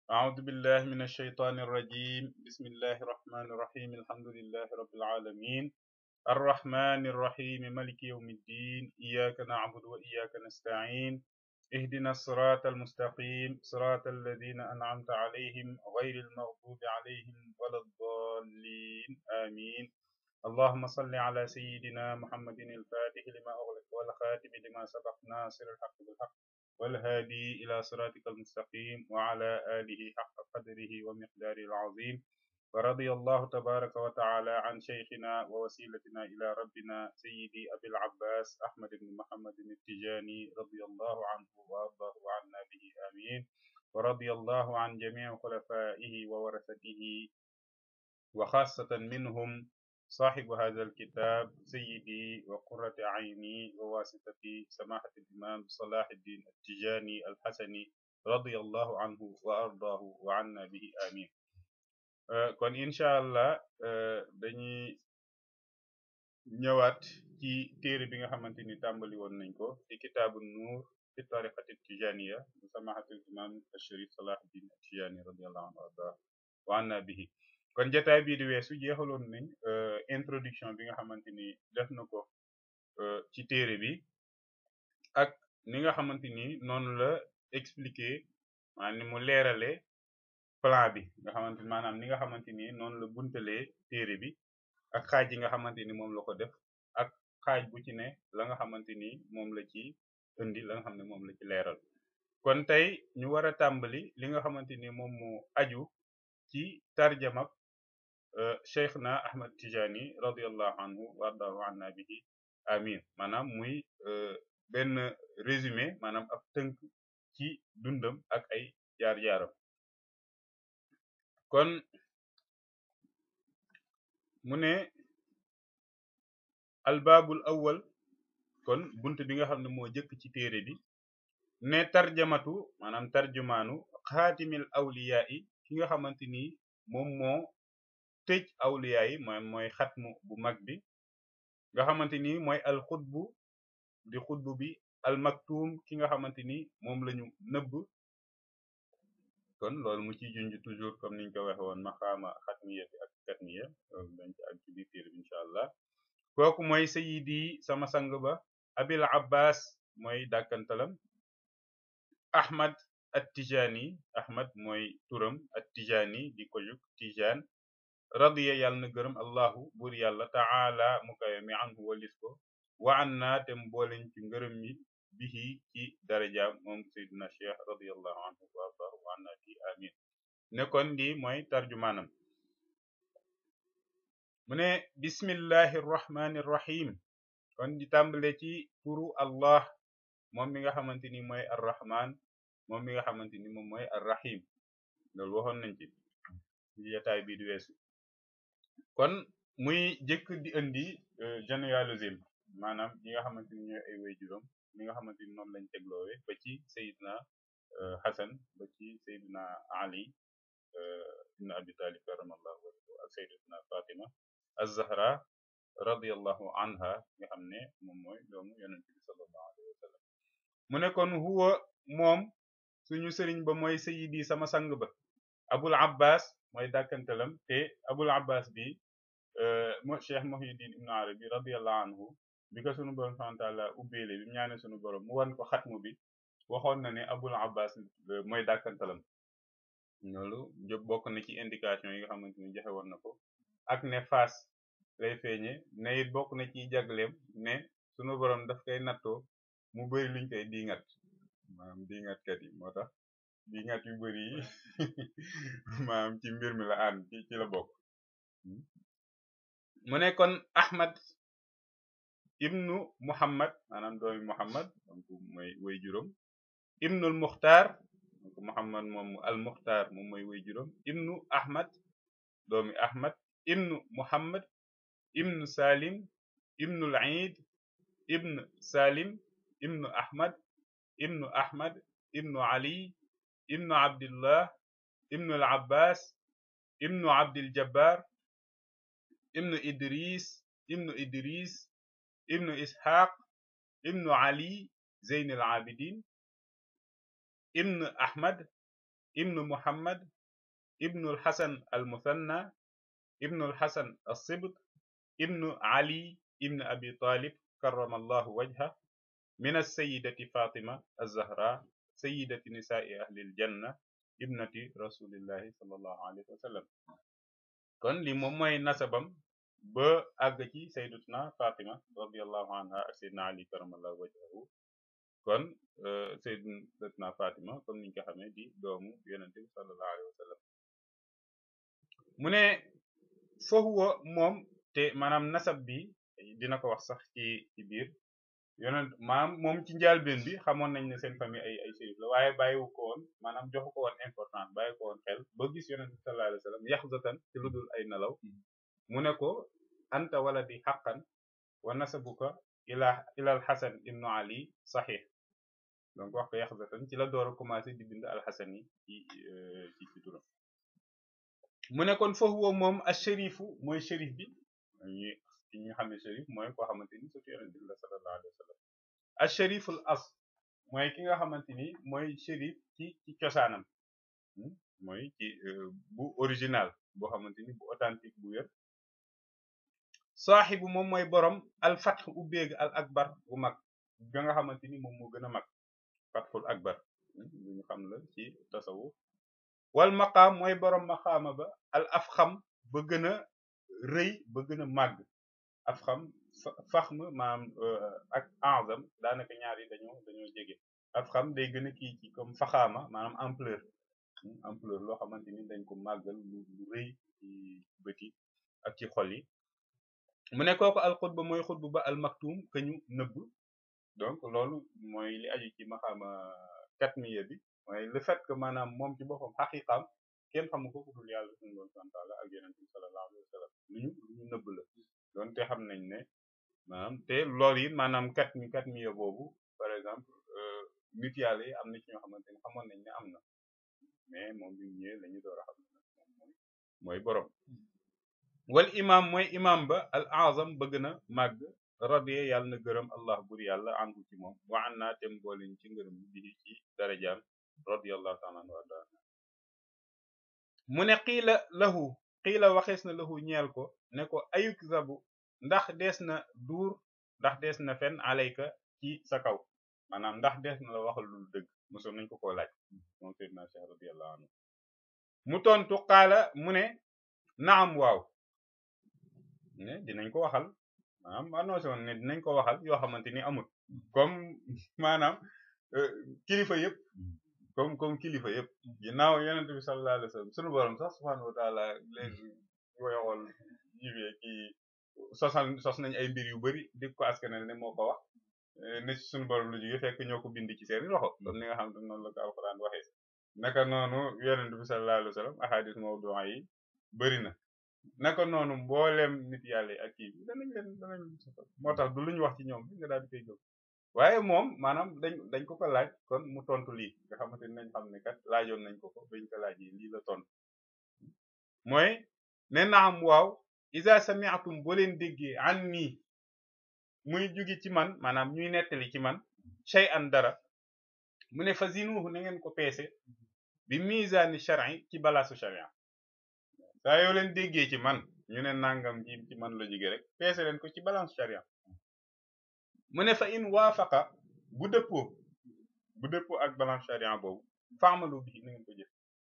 أعوذ بالله من الشيطان الرجيم بسم الله الرحمن الرحيم الحمد لله رب العالمين الرحمن الرحيم ملك يوم الدين إياك نعبد وإياك نستعين اهدنا الصراط المستقيم صراط الذين أنعمت عليهم غير المغضوب عليهم ولا الضالين آمين اللهم صل على سيدنا محمد الفاتح لما أغلق والخاتم لما سبق ناصر الحق بالحق والهادي إلى صراطك المستقيم وعلى آله حق قدره ومقداره العظيم ورضي الله تبارك وتعالى عن شيخنا ووسيلتنا إلى ربنا سيدي أبي العباس أحمد بن محمد التجاني رضي الله عنه وأرضاه عنا به آمين ورضي الله عن جميع خلفائه وورثته وخاصة منهم صاحب هذا الكتاب سيدي وقرة عيني وواسطتي سماحة الإمام صلاح الدين التجاني الحسني رضي الله عنه وأرضاه وعنا به آمين kon incha allah dañuy ñëwaat ci téere bi nga xamante ni tàmbali woon nañ ko ci kitaabu nuur fi tariqati tijaniya bu samahatul imam sharif salahuddin tijani radiallahu anhu arda wa anna bihi kon jataay bii di weesu jeexaloon nañ introduction bi nga xamante ni def na ko ci téere bi ak ni nga xamante ni noonu la expliquer maanaam ni mu leerale plan bi nga xamante ni maanaam ni nga xamante ni noonu la buntalee téere bi ak xaaj yi nga xamante ni moom la ko def ak xaaj bu ci ne la nga xamante ni moom la ci indi la nga xam ne moom la ci leeral kon tey ñu war a tàmbali li nga xamante ni moom mu aju ci tarjama cheikhna ahmad tijani radiallahu anhu wardahu anna bihi amin maanaam muy benn résumé maanaam ab tënk ci dundam ak ay jaar-jaaram kon mu ne albaabul awwal kon bunt bi nga xam ne moo jëkk ci téere bi ne tarjamatu maanaam tarjumaanu xaatimil awliyaa yi ki nga xamante ni moom moo tëj awliyaa yi mooy mooy xatmu bu mag bi nga xamante ni mooy al xutbu di xutbu bi al maktuum ki nga xamante ni moom lañu nëbb kon loolu mu ciy junj toujours comme niñ ko waxe woon maqaama xatmiya bi ak katmiya loolu dañ ci ak ci biir téere bi incha allah kooku mooy sayidi sama sang ba abil abbas mooy dàkkantalam ahmad at tijani ahmad mooy turam at tijani di ko juk tijan radiya yàlla na gërëm allahu buur yàlla taala mu kawe mi anhu walis ko wa an naa te mbooleñ ci ngërëm mi bihi ci darajaam moom sayyidina cheikh radiallahu anhu wa ardahu wa anna bi amin ne kon di mooy tarjumaanam mu ne bismillahi rrahmani rrahim kon di tàmbale ci turu allah moom mi nga xamante ni mooy arrahman moom mi nga xamante ni moom mooy arrahim loolu waxoon nañ ci ci jotaay bi di weesu kon muy jëkk di indi généalogie maanaam ñi nga xamante ni ñooy ay way juróom mi nga xamante ni noonu lañ tegloowe ba ci sayidna Hasan ba ci sayidna Ali ibn Abi Talib karamallahu wajhahu ak sayidatuna Fatima az-Zahra radiyallahu anha nga xam ne moom mooy doomu yonent bi sallallahu alayhi wa sallam mu ne kon huwa moom suñu sëriñ ba mooy sayidi sama sang ba Abul Abbas mooy dàkkantalam te Abul Abbas bi mo Cheikh Muhyiddin ibn Arabi radiyallahu anhu bi ko sunu borom subhanahu wa ta'ala ubbeele bi mu ñaane sunu borom mu wan ko xatmu bi waxoon na ne abul abbas mooy dàkkantalam loolu jób bokk na ci indication yi nga xamante ni joxe woon na ko ak ne faas lay feeñe ne it bokk na ci jagleem ne sunu borom daf koy nattoo mu bëri luñ koy diingat maanaam diingatkat yi moo tax diingat yu bëri yi maanaam ci mbir mi la ànd ci ci la bokk mu ne kon ahmad ibnu muhammad maanaam doomi muhammad donc mooy way juróom ibnul muxtaar donc muhammad moom al muxtaar moom mooy way juróom ibnu ahmad doomi ahmad ibnu muhammad ibnu salim ibnul iid ibnu salim ibnu ahmad ibnu ahmad ibnu ali ibnu abdillah ibnu al abbas ibnu abdil jabbar ibnu idris ibnu idris ibnu ishaq ibnu ali zeyn al abidin ibnu ahmad ibnu muhammad ibnu alxasan almuthanna ibnu alxasan alsibt ibnu ali ibnu abi talib karrama allahu wajha min alsayidati fatima alzahra sayidati nisaai ahli aljanna ibnati rasulillahi sallallahu alayhi wa sallam kon li moom mooy nasabam ba àgg ci sayyidatuna Fatima radiyallahu anha ak sayyidina Ali karamallahu wajhahu kon sayyidatuna Fatima comme niñ ko xamee di doomu yonent bi sallallahu alayhi wa sallam mu ne fa huwa moom te maanaam nasab bi dina ko wax sax ci ci biir yonent maanaam moom ci njaalbeen bi xamoon nañ ne seen famille ay ay shérif la waaye bàyyiwu ko woon maanaam joxu ko woon importance bàyyi ko woon xel ba gis yonent bi sallallahu alayhi wa sallam yaxzatan ci lu dul ay nelaw mu ne ko anta waladi xaqan wa nasabuka ila ila alxasan ibnu ali saxiix donc wax ko yaxzatan ci la door a commencé di bind alxasan yi ci ci ci turam mu ne kon foofu woo moom a shérifu mooy shérif bi ñi ci ñu xam ne shérif mooy koo xamante ni surtout yonent bi la sallallahu alayhi wa sallam a shériful as mooy ki nga xamante ni mooy shérif ci ci cosaanam mooy ci bu original boo xamante ni bu authentique bu wér saaxibu moom mooy borom al fatx ubbeeg al akbar bu mag ga nga xamante ni moom moo gën a mag fatxul akbar lu ñu xam la ci tasawuf wal maqaam mooy borom maqaama ba al afxam ba gën a rëy ba gën a màgg afxam faxm maanaam ak azam daanaka ñaar yi dañoo dañoo jege afxam day gën a kii ci comme faxaama maanaam ampleur ampleur loo xamante ni dañ ko màggal lu lu rëy ci bëti ak ci xol yi mu ne kooku al xutba mooy xutba ba al maktum ka ñu nëbb donc loolu mooy li aju ci maxaama katmiya bi mooy le fait que maanaam moom ci boppam xaqiqaam kenn xamu ko ku dul yàlla suñu doon santaala ak yonent bi sallallahu alayhi wa sallam lu ñu lu ñu nëbb la doonte xam nañ ne maanaam te loolu yi maanaam katmi katmiya boobu par exemple nit yàlla yi am na ci ñoo xamante ne xamoon nañ ne am na mais moom bi ñëwee la ñu door a xam ne moom mooy mooy borom wal imam mooy imam ba al azam ba gën a màgg radiya yàlla na gërëm allah bur yàlla anhu ci moom wa an naa tem booliñ ci ngërëm bi ci darajaam radiyallahu taala anhu warda mu ne xiila lahu xiila waxees na lahu ñeel ko ne ko ayuk zabu ndax dees na duur ndax dees na fen alayka ci sa kaw maanaam ndax dees na la waxal lu dëgg mosoon nañ ko koo laaj moom seydina cheikh radiyallahu anhu mu tontu xaala mu ne naam waaw ne dinañ ko waxal maanaam annoncé woon ne dinañ ko waxal yoo xamante ni amul comme maanaam kilifa yëpp comme comme kilifa yëpp ginnaaw yonent bi sallallahu alayhi wa sallam sunu borom sax subhanahu wa taala léegi koy xool jibee kii sosal sos nañ ay mbir yu bari di ko askanal ne moo ko wax ne ci sunu borom lu jóge fekk ñoo ko bind ci seeni loxo comme ni nga xam te noonu la ko alxuraan waxee naka noonu yonent bi sallallahu alayhi wa sallam ahadis mawdu'a yi bari na naka noonu mboolem nit yàlla yi ak kii bi danañ leen danañ moo tax du lu ñu wax ci ñoom bi nga daal di koy gëm waaye moom maanaam dañ dañ ko ko laaj kon mu tontu lii nga xamante ni nañ xam ne kat laajoon nañ ko ko bañ ko laaj yi lii la tontu mooy ne naam waaw isa sami'tum boo leen déggee an nii muy jugi ci man maanaam ñuy nettali ci man shay an dara mu ne fa zinuhu na ngeen ko peese bi misaani shar'i ci balaasu sharia saa yoo leen déggee ci man ñu ne nangam ji ci man la jóge rek peese leen ko ci balance sharia mu ne fa in waafaqa bu dëppoo bu dëppoo ak balance sharia boobu faamalu bi na ngeen ko jëf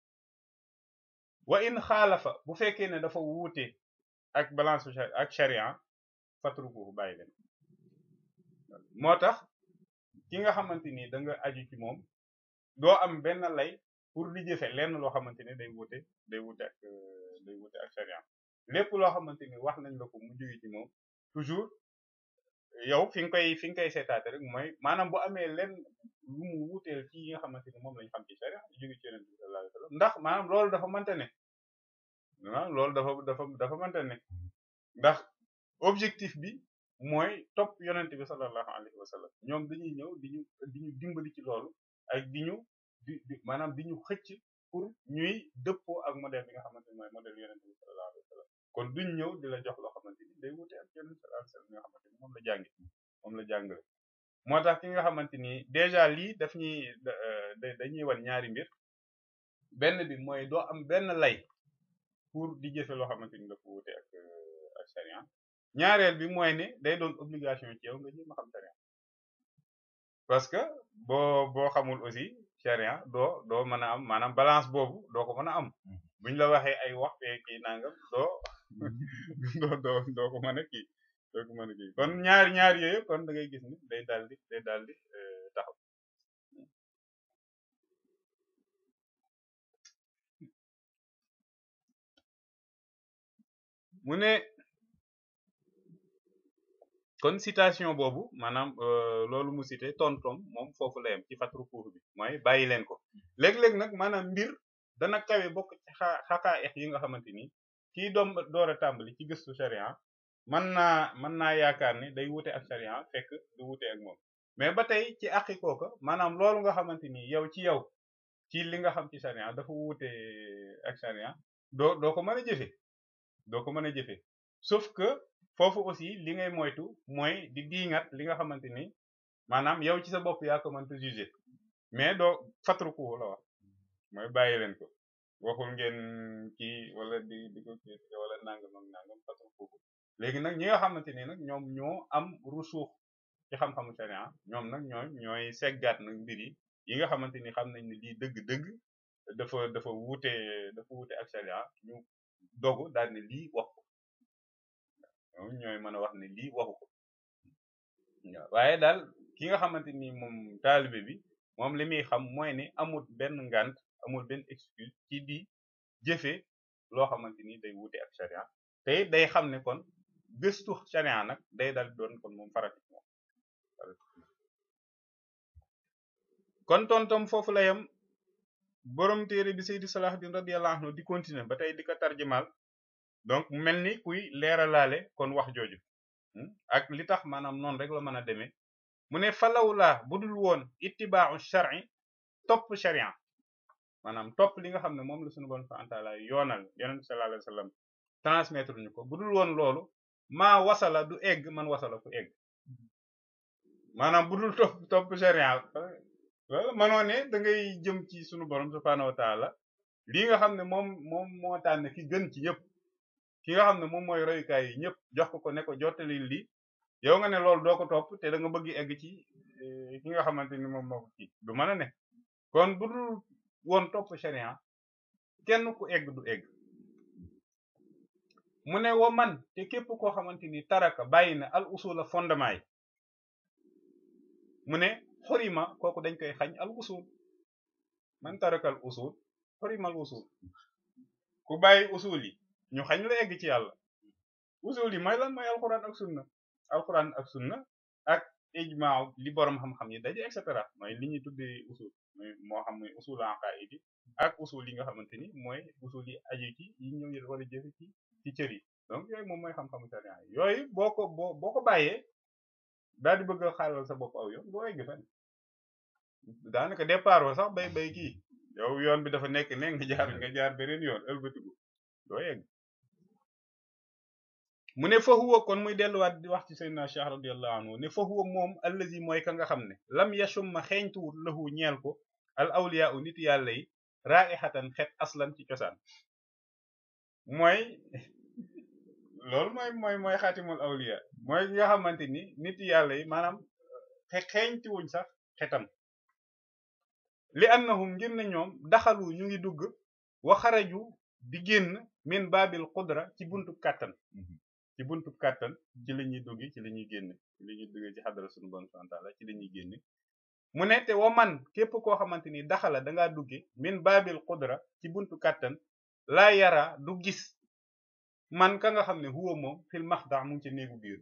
wa in xaalafa bu fekkee ne dafa wuute ak balance ak sharia fatrukuhu bàyyi leen moo tax ki nga xamante ni da nga aju ci moom doo am benn lay pour di jëfe lenn loo xamante ni day wuute day wuute ak day wuute ak sharia lépp loo xamante ni wax nañ la ko mu jóge ci moom toujours yow fi nga koy fi nga koy seetaate rek mooy maanaam bu amee lenn lu mu wuuteel ci yi nga xamante ni moom lañ xam ci sharia jóge ci yonent bi sallallahu alayhi wasallam ndax maanaam loolu dafa mënta ne waaw loolu dafa dafa dafa mënta ne ndax objectif bi mooy topp yonent bi sallallahu alayhi wasallam ñoom dañuy ñëw di ñu di ñu dimbali ci loolu ak di ñu di maanaam di ñu xëcc pour ñuy dëppoo ak modèle bi nga xamante ni mooy modèle yonent bi sallallahu alayhi wasallam kon duñ ñëw di la jox loo xamante ni day wute ak yonent sallallahu alayhi wasallam nga xamante ni moom la jàngi moom la jàngale moo tax ki nga xamante ni déjà lii daf ñuy dañuy wan ñaari mbir benn bi mooy doo am benn lay pour di jëfe loo xamante ni dafa wute ak ak sharia ñaareel bi mooy ne day doon obligation ci yow nga jéem a xam sharia parce que boo boo xamul aussi sharia doo doo mën a am maanaam balance boobu doo ko mën a am buñ la waxee ay wax fee kii nangam doo doo doo doo ko mën a kii doo ko mën a kii kon ñaar ñaar yooyu kon da ngay gis ni day daal di day daal di taxaw mu ne kon citation boobu maanaam loolu mu cité tontom moom foofu la yem ci fatru kuur bi mooy bàyyi leen ko léeg-léeg nag maanaam mbir dana kawe bokk ci xaa xakaa ex yi nga xamante ni kii doom door a tàmbali ci gëstu sharia mën naa mën naa yaakaar ni day wute ak sharia fekk du wute ak moom mais ba tey ci àqi kooka maanaam loolu nga xamante ni yow ci yow ci li nga xam ci sharia dafa wute ak sharia doo doo ko mën a jëfe doo ko mën a jëfe sauf que foofu aussi li ngay moytu mooy di diingat li nga xamante ni maanaam yow ci sa bopp yaa ko mënta juger mais doo fatruku la wax mooy bàyyi leen ko waxul ngeen kii wala di di ko kii wala nangam ak nangam fatruku léegi nag ñi nga xamante ni nag ñoom ñoo am rusuux ci xam-xamu sharia ñoom nag ñooy ñooy seggaat nag mbir yi yi nga xamante ni xam nañ ne lii dëgg-dëgg dafa dafa wuute dafa wuute ak sharia ñu dogu daal ne lii wax ko ñoom ñooy mën a wax ne lii waxu ko waaye daal ki nga xamante ni moom taalibe bi moom li muy xam mooy ne amul benn ngant amul benn excuse ci di jëfe loo xamante ni day wuute ak sharia te day xam ne kon gëstu sharia nag day dal doon kon moom farati moom kon tontom foofu la yem borom téere bi Seydi Salahuddin radiyallahu anhu di continuer ba tey di ko tarjumal donc mu mel ni kuy leeralaale kon wax jooju ak li tax maanaam noonu rek la mën a demee mu ne falawlaa budul woon ittibaaxu shar'i topp sharia maanaam topp li nga xam ne moom la suñu bon fa antaala yoonal yonent sallallahu alayhi wasallam transmettre ñu ko budul woon loolu maa wasala du egg man wasala ku egg maanaam budul topp topp sharia wala manoo ne da ngay jëm ci sunu borom subhaanahu wa taala lii nga xam ne moom moom moo tànn ki gën ci ñëpp ki nga xam ne moom mooy royukaay yi ñëpp jox ko ko ne ko jottali lii yow nga ne loolu doo ko topp te da nga bëgg egg ci ki nga xamante ni moom moo ko kii du mën a ne kon bu dul woon topp sharia kenn ku egg du egg mu ne wa man te képp koo xamante ni taraka bàyyi na al usula fondement yi mu ne xurima kooku dañ koy xañ al usul man taraka al usul xurima al usul ku bàyyi usul yi ñu xañ la egg ci yàlla usul yi mooy lan mooy alquran ak sunna alquran ak sunna ak ijmaa li borom xam-xam yi daje et cetera mooy li ñuy tuddee usul mooy moo xam muy usul aqaid yi ak usul yi nga xamante ni mooy usul yi aju ci yi ñu war a jëfe ci ci cër yi donc yooyu moom mooy xam-xamu sharia yi yooyu boo ko boo boo ko bàyyee daal di bëgg a xaalal sa bopp aw yoon doo egg fenn daanaka départ wa sax bay bay kii yow yoon bi dafa nekk ne nga jaar nga jaar beneen yoon ëlbatiku doo egg mu ne fa huwa kon muy delluwaat di wax ci sayyidina Cheikh radiyallahu anhu ne fa huwa moom allazi mooy ka nga xam ne lam yashumma xeeñtuwut lahu ñeel ko al awliya u nit yàlla yi raihatan xet aslan ci cosaan mooy loolu mooy mooy mooy xaatimul awliya mooy nga xamante ni nit yàlla yi maanaam xe xeeñtuwuñ sax xetam li annahum ngir ne ñoom daxalu ñu ngi dugg wa xaraju di génn min baabil qudra ci buntub kàttan ci buntub kàttan ci la ñuy dugg ci la ñuy génn ci la ñuy dugg ci xadara sunu bon santaala ci la ñuy génn mu ne te wa man képp koo xamante ni daxala dangaa dugge min baabil qudra ci buntu kàttan laa yara du gis man ka nga xam ne huwa moom fil maxdax mu ngi ci néegu biir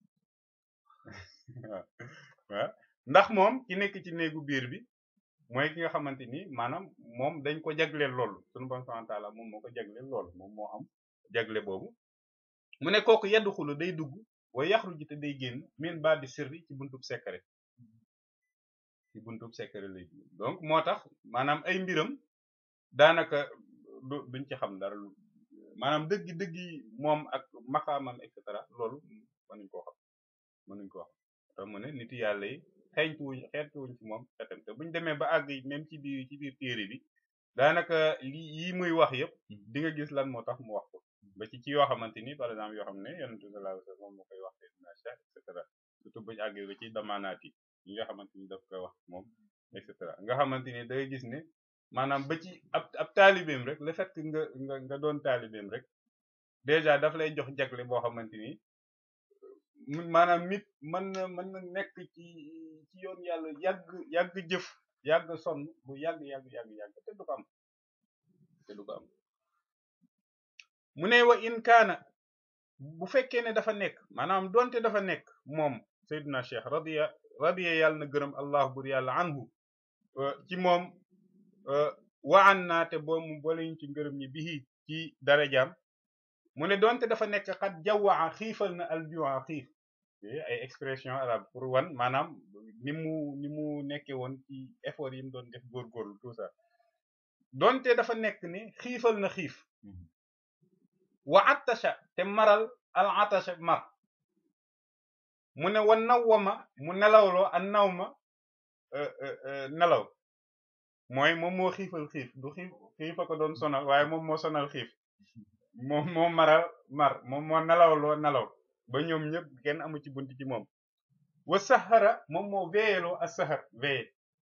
waaw ndax moom ki nekk ci néegu biir bi mooy ki nga xamante ni maanaam moom dañ ko jagleel loolu sunu bon santaala moom moo ko jagleel loolu moom moo am jagle boobu mu ne kooku yeddu xulu day dugg way yaxruju te day génn min ba bi sirri ci buntub secret ci buntub secret lay donc moo tax maanaam ay mbiram daanaka du duñ ci xam dara maanaam dëggi dëggi moom ak maxaamam et cetera loolu mënuñ koo xam mënuñ koo xam tax mu ne nit yàlla yi xeeñtuwuñ xeeñtuwuñ ci moom xetam te buñ demee ba àgg même ci biir ci biir téere bi daanaka li yi muy wax yëpp di nga gis lan moo tax mu wax ko ba ci ci yoo xamante ni par exemple yoo xam ne yonent bi sallallahu alayhi wasallam moom moo koy wax Seydina Cheikh et cetera surtout buñu àggee ba ci damaanaat yi yi nga xamante ni daf koy wax moom et cetera nga xamante ni da ngay gis ne maanaam ba ci ab ab taalibeem rek le fait que nga nga nga doon taalibeem rek déjà daf lay jox jagle boo xamante ni maanaam nit mën na mën na nekk ci ci yoon yàlla yàgg yàgg jëf yàgg sonn bu yàgg yàgg yàgg yàgg te du ko am te du ko am mu ne wa in kaana bu fekkee ne dafa nekk maanaam donte dafa nekk moom Seydina Cheikh radiya radiya yàlla na gërëm allah bur yàlla anhu ci moom wa an naa te boo mu boleñ ci ngërëm ñi bihi ci darajaam mu ne donte dafa nekk xat jawwaa xiifal na aljua xiif ay expression arabe pour wan maanaam ni mu ni mu nekke woon ci effort yi mu doon def góorgóorlu tout ça donte dafa nekk ni xiifal na xiif wa attasha te maral al attasha mar mu ne wa nawwama mu nelawloo an nawma nelaw mooy moom moo xiifal xiif du xiif xiifa ko doon sonal waaye moom moo sonal xiif moom moo maral mar moom moo nelawloo nelaw ba ñoom ñëpp kenn amu ci bunt ci moom wa sahara moom moo veeyeloo a sahar veeye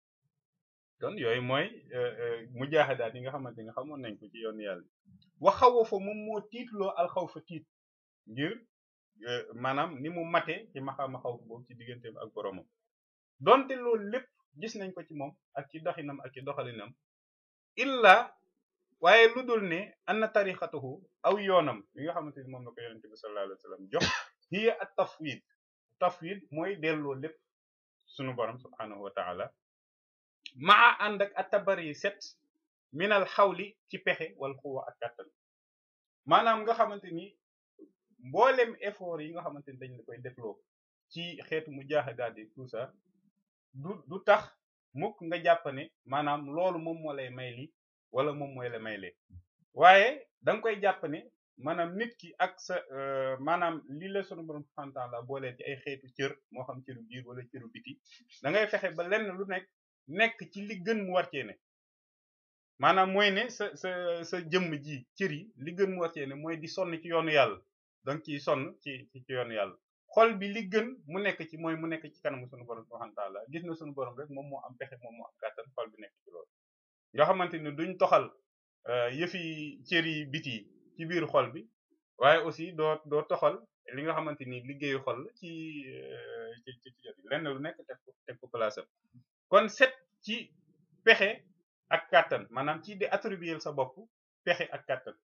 kon yooyu mooy mujahadaat yi nga xamante ni xamoon nañ ko ci yoon yàlla wa xawafa moom moo tiitloo alxawfa tiit ngir maanaam ni mu mate ci maxaama xawf boobu ci digganteem ak boromam donte loolu lépp gis nañ ko ci moom ak ci doxinam ak ci doxalinam illa waaye lu dul ne anna tariqatahu aw yoonam li nga xamante ni moom la ko yonente bi sallallahu alayhi wa sallam jox hiya at tafwid tafwid mooy delloo lépp sunu borom subhanahu wa taala maa ànd ak atabari set minal xawli ci pexe wal xuwa ak kàttan maanaam nga xamante ni mboolem effort yi nga xamante ni dañ la koy defloo ci xeetu mu jaaxadaat yi tout ça du du tax mukk nga jàpp ne maanaam loolu moom moo lay may li wala moom mooy la may lee waaye da nga koy jàpp ne maanaam nit ki ak sa maanaam li la sunu borom subhanahu wa ta'ala boolee ci ay xeetu cër moo xam cëru biir wala cëru biti da ngay fexe ba lenn lu nekk nekk ci li gën mu war cee ne maanaam mooy ne sa sa sa jëmm ji cër yi li gën mu war cee ne mooy di sonn ci yoonu yàlla donc ciy sonn ci ci yoonu yàlla xol bi li gën mu nekk ci mooy mu nekk ci kanamu sunu borom subhanahu wa ta'ala gis na sunu borom rek moom moo am pexe moom moo am kàttan xol bi nekk ci loolu nga xamante ni duñ toxal yëfi cër yi biti ci biir xol bi waaye aussi doo doo toxal li nga xamante ni liggéeyu xol ci ci ci ci lenn lu nekk teg ko teg ko place am kon set ci pexe ak kàttan maanaam ci di attribuer sa bopp pexe ak kàttan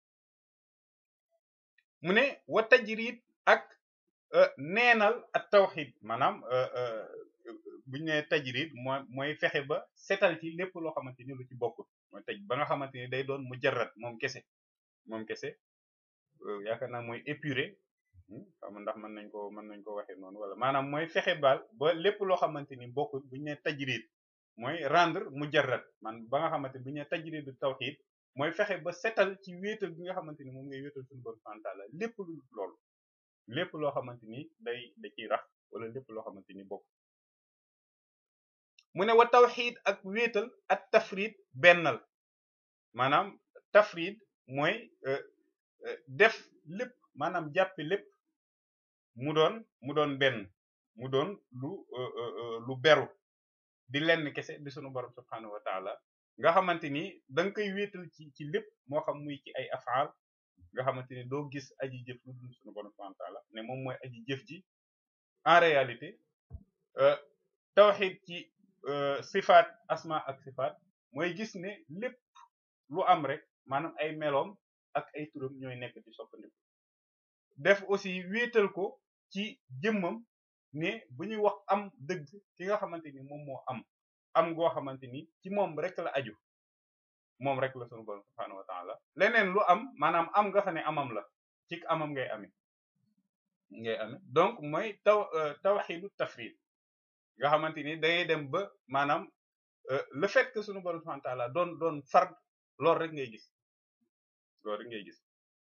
mu ne wa tajrid ak neenal ak tawxid maanaam buñu ne tajrid mooy mooy fexe ba setal ci lépp loo xamante ni lu ci bokkul mooy taj ba nga xamante ni day doon mujarrad moom kese moom kese yaakaar naa mooy épuré xam ndax mën nañ ko mën nañ ko waxee noonu wala maanaam mooy fexe baal ba lépp loo xamante ni bokkul buñu ne tajrid mooy rendre mujarrad man ba nga xamante bu ñu nee tajridu tawhid mooy fexe ba setal ci wéetal bi nga xamante ni moom ngay wéetal suñu borom subhanahu wa ta'ala lépp lu loolu lépp loo xamante ni day da ciy rax wala lépp loo xamante ni bokk mu ne wa tawhid ak wéetal ak tafrid bennal maanaam tafrid mooy def lépp maanaam jàppe lépp mu doon mu doon benn mu doon lu lu beru di lenn kese di sunu borom subhanahu wa taala nga xamante ni da nga koy wéetal ci ci lépp moo xam muy ci ay afaal nga xamante ni doo gis aji jëf lu dul sunu borom subhanahu wa taala ne moom mooy aji jëf ji en réalité tawxid ci sifaat asma ak sifaat mooy gis ne lépp lu am rek maanaam ay meloom ak ay turam ñooy nekk di soppandiku def aussi wéetal ko ci jëmmam ne bu ñuy wax am dëgg ki nga xamante ni moom moo am am goo xamante ni ci moom rek la aju moom rek la sunu borom subhanahu wa ta'ala leneen lu am maanaam am nga xam ne amam la ci amam ngay amee ngay amee donc mooy taw tawxidu tafrid nga xamante ni dangay dem ba maanaam le fait que sunu borom subhanahu wa ta'ala doon doon fard loolu rek ngay gis loolu rek ngay gis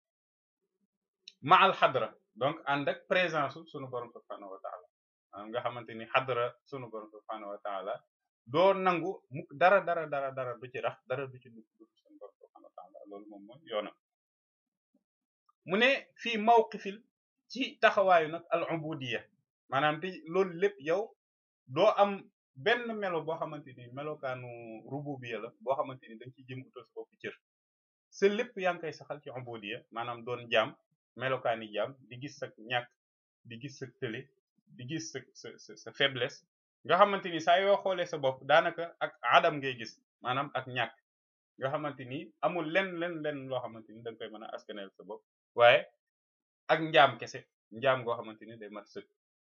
ma al xadra donc ànd ak présence sunu borom subhanahu wa ta'ala nga xamante ni xadra sunu borom subhanahu wa ta'ala doo nangu mukk dara dara dara dara du ci rax dara du ci dugg du sunu borom subhanahu wa taala loolu moom mooy yoonam mu ne fii mawqifil ci taxawaayu nag al ubudiyya maanaam te loolu lépp yow doo am benn melo boo xamante ni melokaanu rububiyya la boo xamante ni da nga ciy jëm utal sa bopp cër sa lépp yaa ngi koy saxal ci ubudiyya maanaam doon jaam melokaani jaam di gis sa ñàkk di gis sa tële di gis sa sa sa faiblesse nga xamante ni saa yoo xoolee sa bopp daanaka ak adam ngay gis maanaam ak ñàkk nga xamante ni amul lenn lenn lenn loo xamante ni da nga koy mën a askaneel sa bopp waaye ak njaam kese njaam goo xamante ni day mat sëkk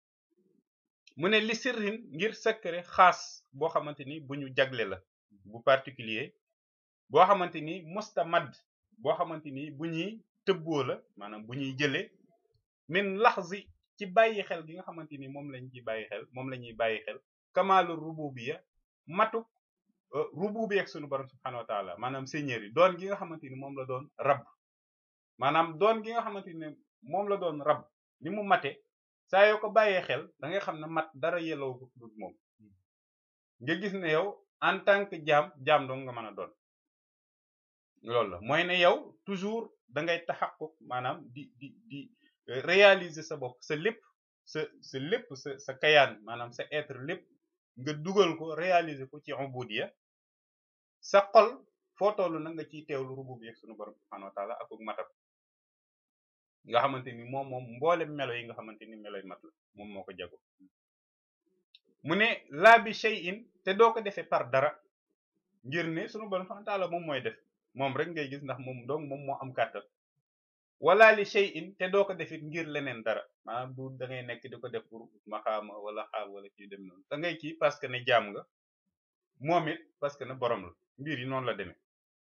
mu ne li sirrin ngir secret xaas boo xamante ni bu ñu jagle la bu particulier boo xamante ni mustamad boo xamante ni bu ñuy tëbboo la maanaam bu ñuy jëlee min laxzi ci bàyyi xel gi nga xamante ni moom lañ ci bàyyi xel moom la ñuy bàyyi xel kamaalu rububiya matuk rububiya ak sunu borom subhanahu wa taala maanaam seigneur yi doon gi nga xamante ni moom la doon rab maanaam doon gi nga xamante ni moom la doon rab ni mu mate saa yoo ko bàyyee xel da ngay xam ne mat dara yelloo ko dul moom nga gis ne yow en tant que jaam jaam dong nga mën a doon loolu la mooy ne yow toujours da ngay taxaquk maanaam di di di réaliser sa bopp sa lépp sa sa lépp sa sa kayaan maanaam sa être lépp nga dugal ko réaliser ko ci ubudiyya sa xol foo toll na nga ciy teewlu rububiyya sunu borom subhanahu wa taala ak matam nga xamante ni moom moom mboolem melo yi nga xamante ni meloy mat la moom moo ko jago mu ne laa bi shay'in te doo ko defee par dara ngir ne sunu borom subhanahu wa taala moom mooy def moom rek ngay gis ndax moom donc moom moo am kàttan wala li shay'in te doo ko defit ngir leneen dara maanaam du da ngay nekk di ko def pour maxaama wala xaal wala kii dem noonu da ngay kii parce que ne jaam nga moom it parce que ne borom la mbir yi noonu la demee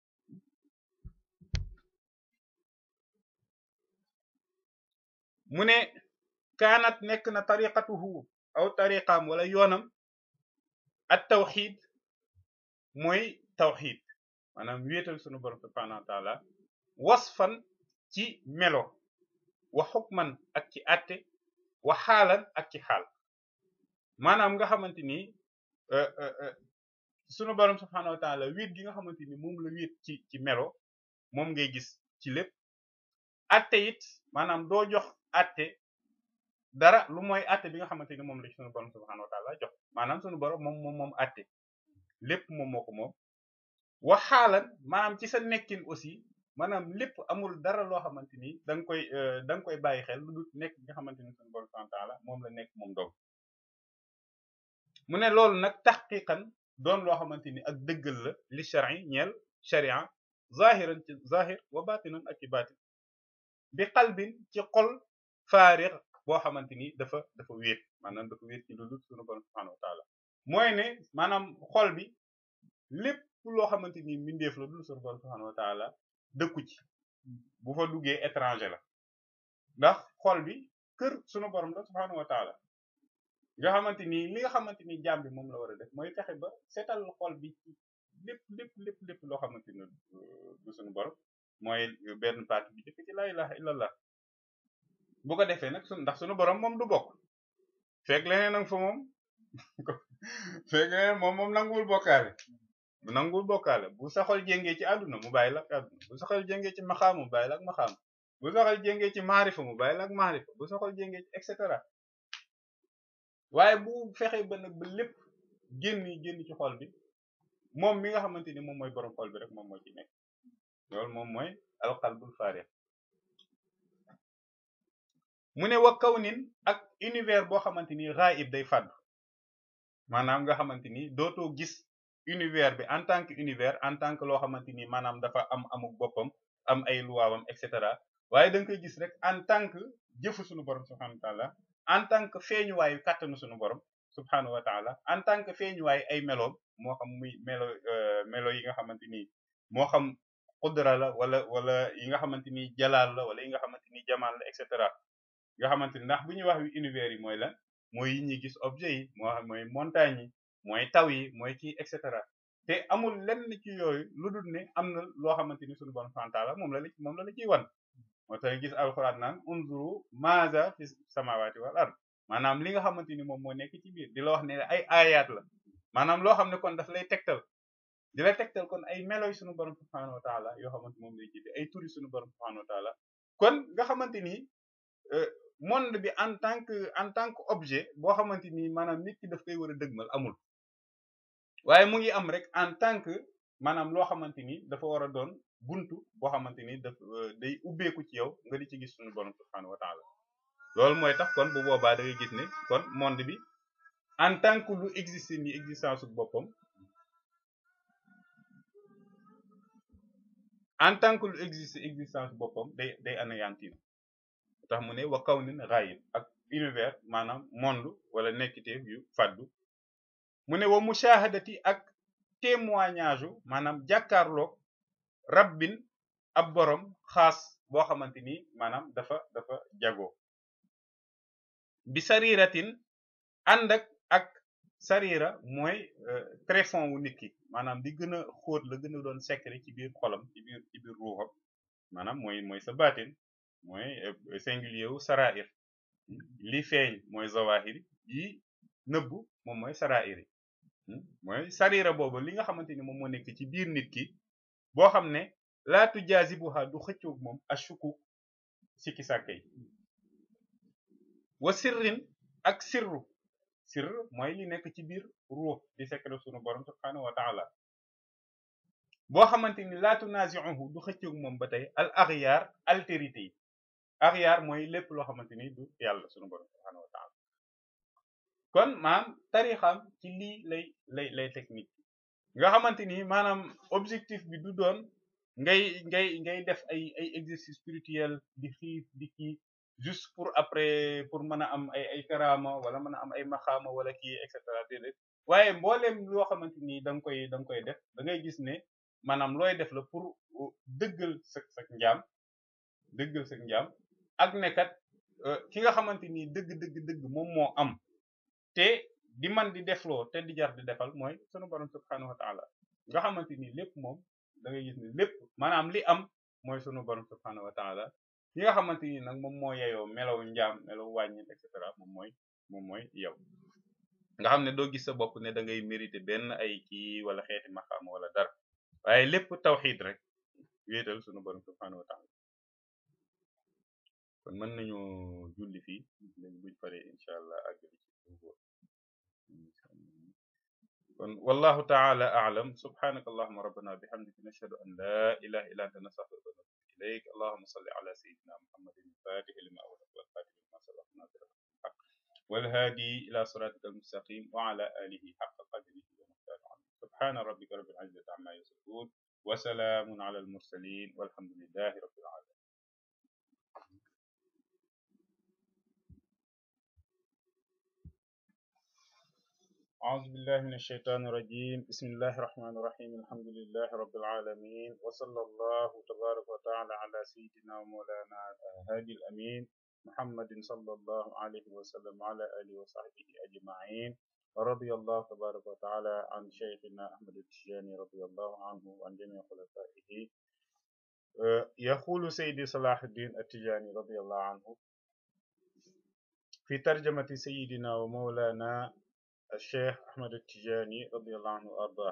mu ne kaanat nekk na tariqatuhu aw tariqaam wala yoonam at tawxid mooy tawxid maanaam wéetal sunu borom subhanahu wa taala wasfan ci melo wa xukman ak ci atte wa xaalan ak ci xaal maanaam nga xamante ni sunu borom subhanahu wa taala wéet gi nga xamante ni moom la wéet ci ci melo moom ngay gis ci lépp atte it maanaam doo jox atte dara lu mooy atte bi nga xamante ni moom la sunu borom subhanahu wa taala jox maanaam sunu borom moom moom moom atte lépp moom moo ko moom wa xaalan maanaam ci sa nekkin aussi maanaam lépp amul dara loo xamante ni da nga koy da nga koy bàyyi xel lu dul nekk bi nga xamante ni sunu borom subhanahu wa taala moom la nekk moom dong mu ne loolu nag taxqiqan doon loo xamante ni ak dëggal la li shar'i ñeel sharia zahiran ci zahir wa batinan ak ci batin bi qalbin ci xol faariq boo xamante ni dafa dafa wéet maanaam dafa wéet ci lu dul sunu borom subhanahu wa taala mooy ne maanaam xol bi lépp loo xamante ni mbindeef la dul sunu borom subhanahu wa taala dëkku ci bu fa duggee étranger la ndax xol bi kër sunu borom la subhanahu wa taala nga xamante ni li nga xamante ni jaam bi moom la war a def mooy fexe ba seetal xol bi ci lépp lépp lépp lépp loo xamante ni du sunu borom mooy benn partie bi jëkk ci la ilaha illallah bu ko defee nag sun ndax sunu borom moom du bokk fekk leneen nag fa moom fekk leneen moom moom nanguwul bokkaale bu nanguwul bokkaale bu saxol jéngee ci àdduna mu bàyyi la ak àdduna bu saxol jéngee ci maxaam mu bàyyi la ak maxaam bu saxol jéngee ci maarifa mu bàyyi la ak maarifa bu saxol jéngee ci et cetera waaye bu fexe ba nag ba lépp génn génn ci xol bi moom mi nga xamante ni moom mooy borom xol bi rek moom moo ci nekk loolu moom mooy alqalbul faarix mu ne wa kawnin ak univers boo xamante ni ghaib day fàddu maanaam nga xamante ni dootoo gis univers bi en tant que univers en tant que loo xamante ni maanaam dafa am amuk boppam am ay luwaawam et cetera waaye da nga koy gis rek en tant que jëfu sunu borom subhanahu wa taala en tant que feeñuwaayu kàttanu sunu borom subhanahu wa taala en tant que feeñuwaayu ay meloom moo xam muy melo melo yi nga xamante ni moo xam qudra la wala wala yi nga xamante ni jalaal la wala yi nga xamante ni jamaal la et cetera nga xamante ni ndax bu ñuy wax univers yi mooy lan mooy yi ñuy gis objet yi moo xam mooy montagne yi mooy taw yi mooy kii et cetera te amul lenn ci yooyu lu dul ne am na loo xamante ni sunu borom subhanahu wa taala moom la la moom la la ciy wan moo tax gis alxuraan naan unzuru maaza fi samawati wal ard maanaam li nga xamante ni moom moo nekk ci biir di la wax ne ay ayat la maanaam loo xam ne kon daf lay tegtal di la tegtal kon ay meloy sunu borom subhanahu wa taala yoo xamante moom lay jiite ay turi sunu borom subhanahu wa taala kon nga xamante ni monde bi en tant que en tant que objet boo xamante ni maanaam nit ki daf koy war a dëgmal amul waaye mu ngi am rek en tant que maanaam loo xamante ni dafa war a doon buntu boo xamante ni daf day ubbeeku ci yow nga di ci gis sunu borom subhanahu wa taala loolu mooy tax kon bu boobaa da ngay gis ne kon monde bi en tant que lu existe ni existence su boppam en tant que lu existe existence boppam day day anéantir tax mu ne wa kaw nin raayib ak univers maanaam monde wala nekkiteef yu faddu mu ne wa mushahadati ak témoignage u maanaam jàkkaarloog rabbin ab borom xaas boo xamante ni maanaam dafa dafa jagoo bi sariratin ànd ak ak sarira mooy tréfond wu nit ki maanaam di gën a xóot la gën a doon secret ci biir xolam ci biir ci biir ruuxam maanaam mooy mooy sa baatin mooy singulier wu sarair li feeñ mooy zawahiri yi nëbbu moom mooy sarair yi mooy sarira boobu li nga xamante ni moom moo nekk ci biir nit ki boo xam ne laatu jazibuha du xëccoog moom ashuku sikki sàkka yi wa sirrin ak sirru sirr mooy li nekk ci biir ruux di secret sunu borom subhanahu wa taala boo xamante ni laatu nazi'uhu du xëccoog moom ba tey al aghyar altérité yi aghyar mooy lépp loo xamante ni du yàlla sunu borom subhanahu wa taala kon maanaam tarixam ci lii lay lay lay technique nga xamante ni maanaam objectif bi du doon ngay ngay ngay def ay ay exercice spirituel di xiif di kii juste pour après pour mën a am ay ay karama wala mën a am ay maxaama wala kii et cetera déedéet waaye mbooleem loo xamante ni da nga koy da nga koy def da ngay gis ne maanaam looy def la pour dëggal sa sa njaam dëggal sa njaam ak ne kat ki nga xamante ni dëgg dëgg dëgg moom moo am te di man di defloo te di jar di defal mooy sunu borom subhanahu wa taala nga xamante ni lépp moom da ngay gis ne lépp maanaam li am mooy sunu borom subhanahu wa taala ki nga xamante ni nag moom moo yeyoo melaw njaam melaw wàññi et cetera moom mooy moom mooy yow nga xam ne doo gis sa bopp ne da ngay mérité benn ay kii wala xeeti maxaama wala dara waaye lépp tawxiid rek wéetal sunu borom subhanahu wa taala kon mën nañu julli fii léegi buñ paree incha allah àggali ci kon wallahu taala a'lam subhanaka allahumma rabbana bihamdika nashhadu an la ilaha illa anta nastaghfiruka wa natubu ilayk allahumma salli ala sayyidina muhammadin al-fatih lima ughliqa wal khatimi lima sabaqa nasir al-haq wal hadi ila siratika al-mustaqim wa ala alihi haqqa qadrihi wa miqdarihi subhana rabbika rabbil izzati amma yasifun wa salamun ala al-mursalin walhamdulillahi rabbil alamin أعوذ بالله من الشيطان الرجيم بسم الله الرحمن الرحيم الحمد لله رب العالمين وصلى الله تبارك وتعالى على سيدنا ومولانا هادي الأمين محمد صلى الله عليه وسلم وعلى آله وصحبه أجمعين ورضي الله تبارك وتعالى عن شيخنا أحمد التجاني رضي الله عنه وعن جميع خلفائه يقول سيدي صلاح الدين التجاني رضي الله عنه في ترجمة سيدنا ومولانا الشيخ أحمد التجاني رضي الله عنه وأرضاه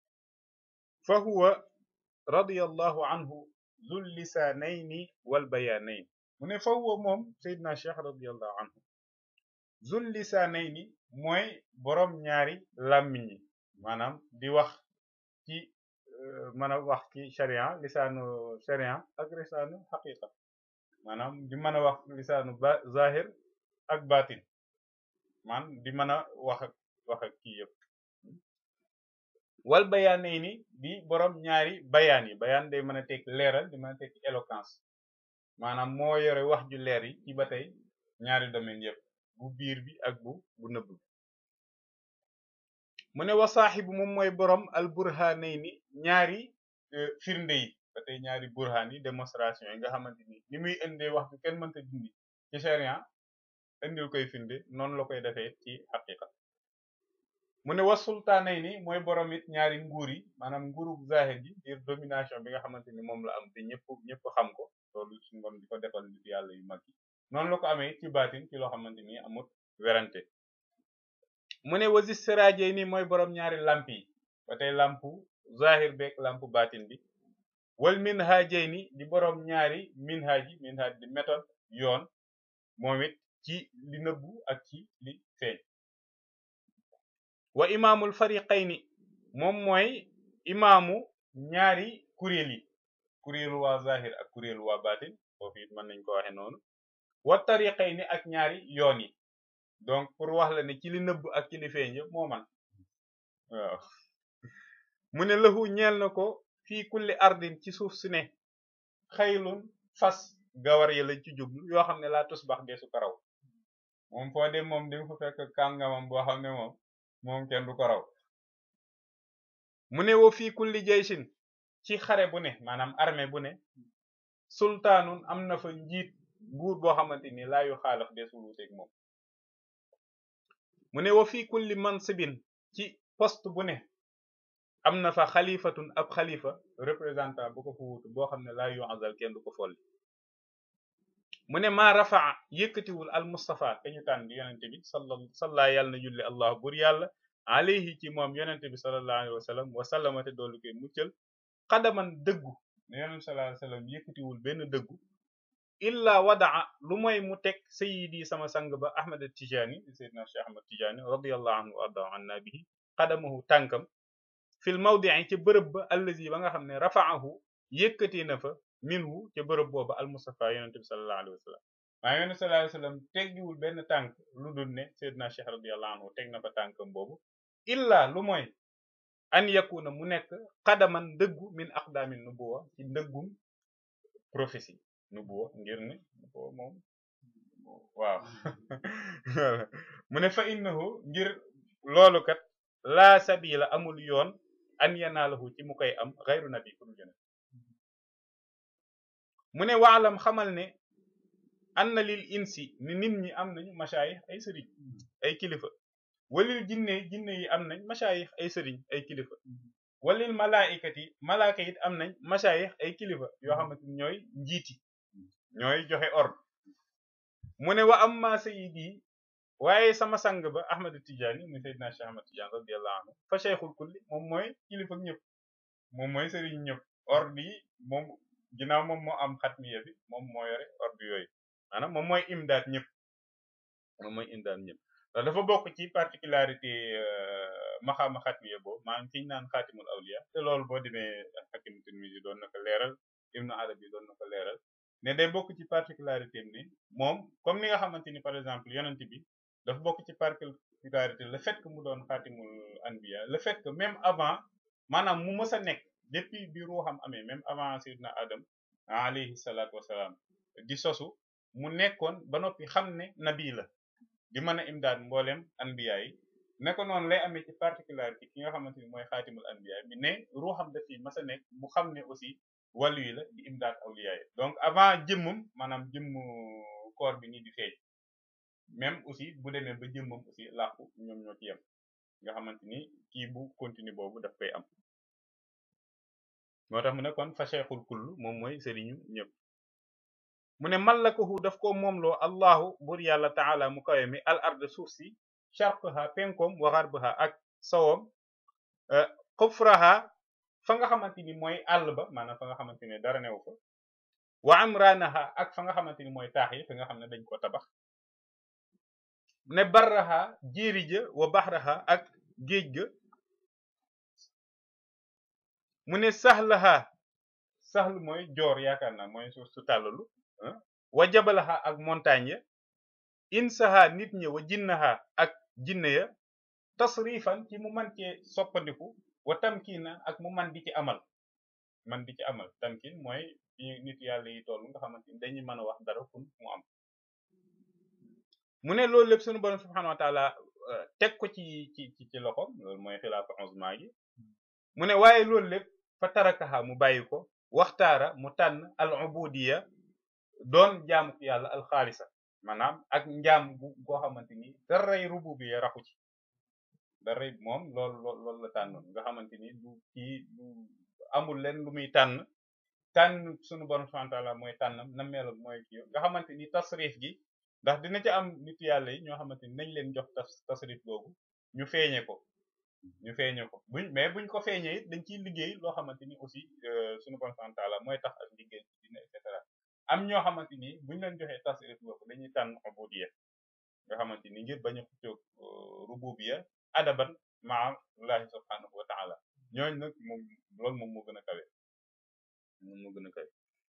فهو رضي الله عنه ذو اللسانين والبيانين من فهو موم سيدنا الشيخ رضي الله عنه ذو اللسانين mooy borom ñaari làmmiñ yi maanaam di wax ci mën a wax ci sharia lisaanu sharia ak lisaanu xaqiqa maanaam di mën a wax lisaanu ba zahir ak batin man di mën a wax ak wax ak kii yëpp wal bayaanee ni di borom ñaari bayaan yi bayaan day mën a tekk leeral di mën a tekk éloquence maanaam moo yore wax ju leer yi ci ba tey ñaari domaine yëpp bu biir bi ak bu bu nëbb bi mu ne wa saaxibu moom mooy borom al burhanay ni ñaari firnde yi ba tey ñaari burhan yi démonstration yi nga xamante ni ni muy indee wax bi kenn mënta dindi ci sharia indil koy firnde noonu la koy defee ci xaqiqa mu ne wa sultaanay ni mooy borom it ñaari nguur yi maanaam nguuru zahir gi ngir domination bi nga xamante ni moom la am te ñëpp ñëpp xam ko loolu suñu borom di ko defal nit yàlla yu mag yi noonu la ko amee ci baatin ci loo xamante ni amut werante mu ne wasi siraajey ni mooy borom ñaari lamp yi ba tey lampu zahir beeg lampu batin bi wal minhaajey ni di borom ñaari minhaaj yi minhaaj di méthode yoon moom it ci li nëbbu ak ci li feeñ wa imaamul fariqayni moom mooy imaamu ñaari kuréel yi kuréelu waa zahir ak kuréelu waa batin foofu it mën nañ ko waxe noonu wa tariqayni ak ñaari yoon yi donc pour wax la ne ci li nëbb ak ci li feeñ yëpp moo man waaw mu ne lahu ñeel na ko fii kulli ardin ci suuf si ne xaylun fas gawar yi lañ ci jublu yoo xam ne laa tusbax deesu ko raw moom foo dem moom di nga fa fekk kàngamam boo xam ne moom moom kenn du ko raw mu ne woo fii kulli jaysin ci xare bu ne maanaam armée bu ne sultaanun am na fa njiit buur boo xamante ni laa yu xaalaf deesu wuuteeg moom mu ne wa fii kulli mansibin ci poste bu ne am na fa xalifatun ab xalifa représentant bu ko fa wuutu boo xam ne laa yu azal kenn du ko folli mu ne maa rafaa yëkkatiwul al mustafa te ñu tànn di yonente bi salla salla yàlla na julli allah bur yàlla alayhi ci moom yonente bi sallallahu alayhi wa sallam wa sallamate doolu koy muccal xadaman dëggu ne yonente sallallahu alayhi wa sallam yëkkatiwul benn dëggu illa wadaa lu mooy mu teg sayidi sama sang ba ahmad tijani sayyidina cheikh ahmad tijani radiyallahu anhu wa arda anna bihi xadamahu tànkam fil mawdii ci bërëb ba allazi ba nga xam ne rafaahu yëkkati na fa minhu ca bërëb booba al mustafa yonente bi sallallahu alayhi wa sallam waaye yonente sallallahu alayhi wa sallam teggiwul benn tànk lu dul ne sayyidina cheikh radiyallahu anhu teg na fa tànkam boobu illa lu mooy an yakuna mu nekk xadaman dëggu min aqdaamin nubuwa ci ndëggum prophétie nubuwa ngir ne nubuwa moom waaw mu ne fa innahu ngir loolu kat laa sabila amul yoon an yanaalahu ci mu koy am xayru nabi ku dul yonent mu ne waalam xamal ne anna lil insi ni nit ñi am nañu masaayix ay sëriñ ay kilifa walil jinne jinne yi am nañ masaayix ay sëriñ ay kilifa walil malaaikati malaaka it am nañ masaayix ay kilifa yoo xamante ni ñooy njiiti ñooy joxe ordre mu ne wa amma sayidi waaye sama sang ba ahmad tijaani mu sayyidina cheikh ahmad tijaani radiyallahu anhu fa cheikhul kulli moom mooy kilifa ñëpp moom mooy sëriñ ñëpp ordre yi moom ginnaaw moom moo am xatmiya bi moom moo yore ordre yooyu maanaam moom mooy imdaad ñëpp moom mooy imdaad ñëpp ndax dafa bokk ci particularité maxaama xatmiya boobu maanaam fi ñu naan xaatimul awliya te loolu boo demee xakim Tirmisi doon na ko leeral ibnu arabi doon na ko leeral ne day bokk ci particularité ni moom comme ni nga xamante ni par exemple yonent bi dafa bokk ci particularité le fait que mu doon xaatimul anbiya le fait que même avant maanaam mu mës a nekk depuis bi ruuxam amee même avant sayyidina adam alayhi salaatu wasalaam di sosu mu nekkoon ba noppi xam ne nabi la di mën a imdaad mboolem anbiya yi ne ko noonu lay amee ci particularité ki nga xamante ni mooy xaatimul anbiya bi ne ruuxam daf fi mës a nekk mu xam ne aussi wàllu yi la di imdaad awliya yi donc avant jëmmam maanaam jëmmu koor bi nii di feeñ même aussi bu demee ba jëmmam aussi làqu ñoom ñoo ci yem nga xamante ni kii bu continue boobu daf koy am moo tax mu ne kon fa cheikhul kull moom mooy sëriñu ñëpp mu ne mallakahu daf ko moomloo allahu bur yàlla taala mu kawe mi al ard suuf si sharqaha penkom wa gharbaha ak sowom xufraha fa nga xamante ni mooy àll ba maanaam fa nga xamante ne dara newu fa wa amranaha ak fa nga xamante ni mooy taax yi fi nga xam ne dañ ko tabax ne barraha jéeri ja wa baxraha ak géej ga mu ne saxlaha saxlu mooy joor yaakaar naa mooy suuf su tàllalu wa jabalaha ak montagne ya insaha nit ña wa jinnaha ak jinne ya tasrifan ci mu man cee soppandiku wa tamkiina ak mu man di ci amal man di ci amal tamkin mooy nit yàlla yi toll nga xamante ni dañuy mën a wax dara kun mu am mu ne loolu lépp sunu borom subhanahu wa taala teg ko ci ci ci loxom loolu mooy xilaafa uzma gi mu ne waaye loolu lépp fa tarakaha mu bàyyi ko waxtaara mu tànn al ubudiya doon jaamu yàlla al xaalisa maanaam ak njaam bu goo xamante ni daray rububiyya raxu ci daray moom loolu loolu la tànnoon nga xamante ni du kii du amul leen lu muy tànn tànn sunu borom subhanahu wa taala mooy tànnam na melam mooy kii nga xamante ni tasrif gi ndax dina ci am nit yàlla yi ñoo xamante ni nañ leen jox tas tasrif googu ñu feeñe ko ñu feeñe ko buñ mais buñ ko feeñee it dañ ciy liggéey loo xamante ni aussi suñu bon santaala mooy tax ak liggéey ci dina et cetera am ñoo xamante ni buñ leen joxee tasrif boobu dañuy tànn ubudiyya nga xamante ni ngir bañ a xëccoog rububiyya adaban maa Allahi subhanahu wa taala ñooñ nag moom loolu moom moo gën a kawe moom moo gën a kawe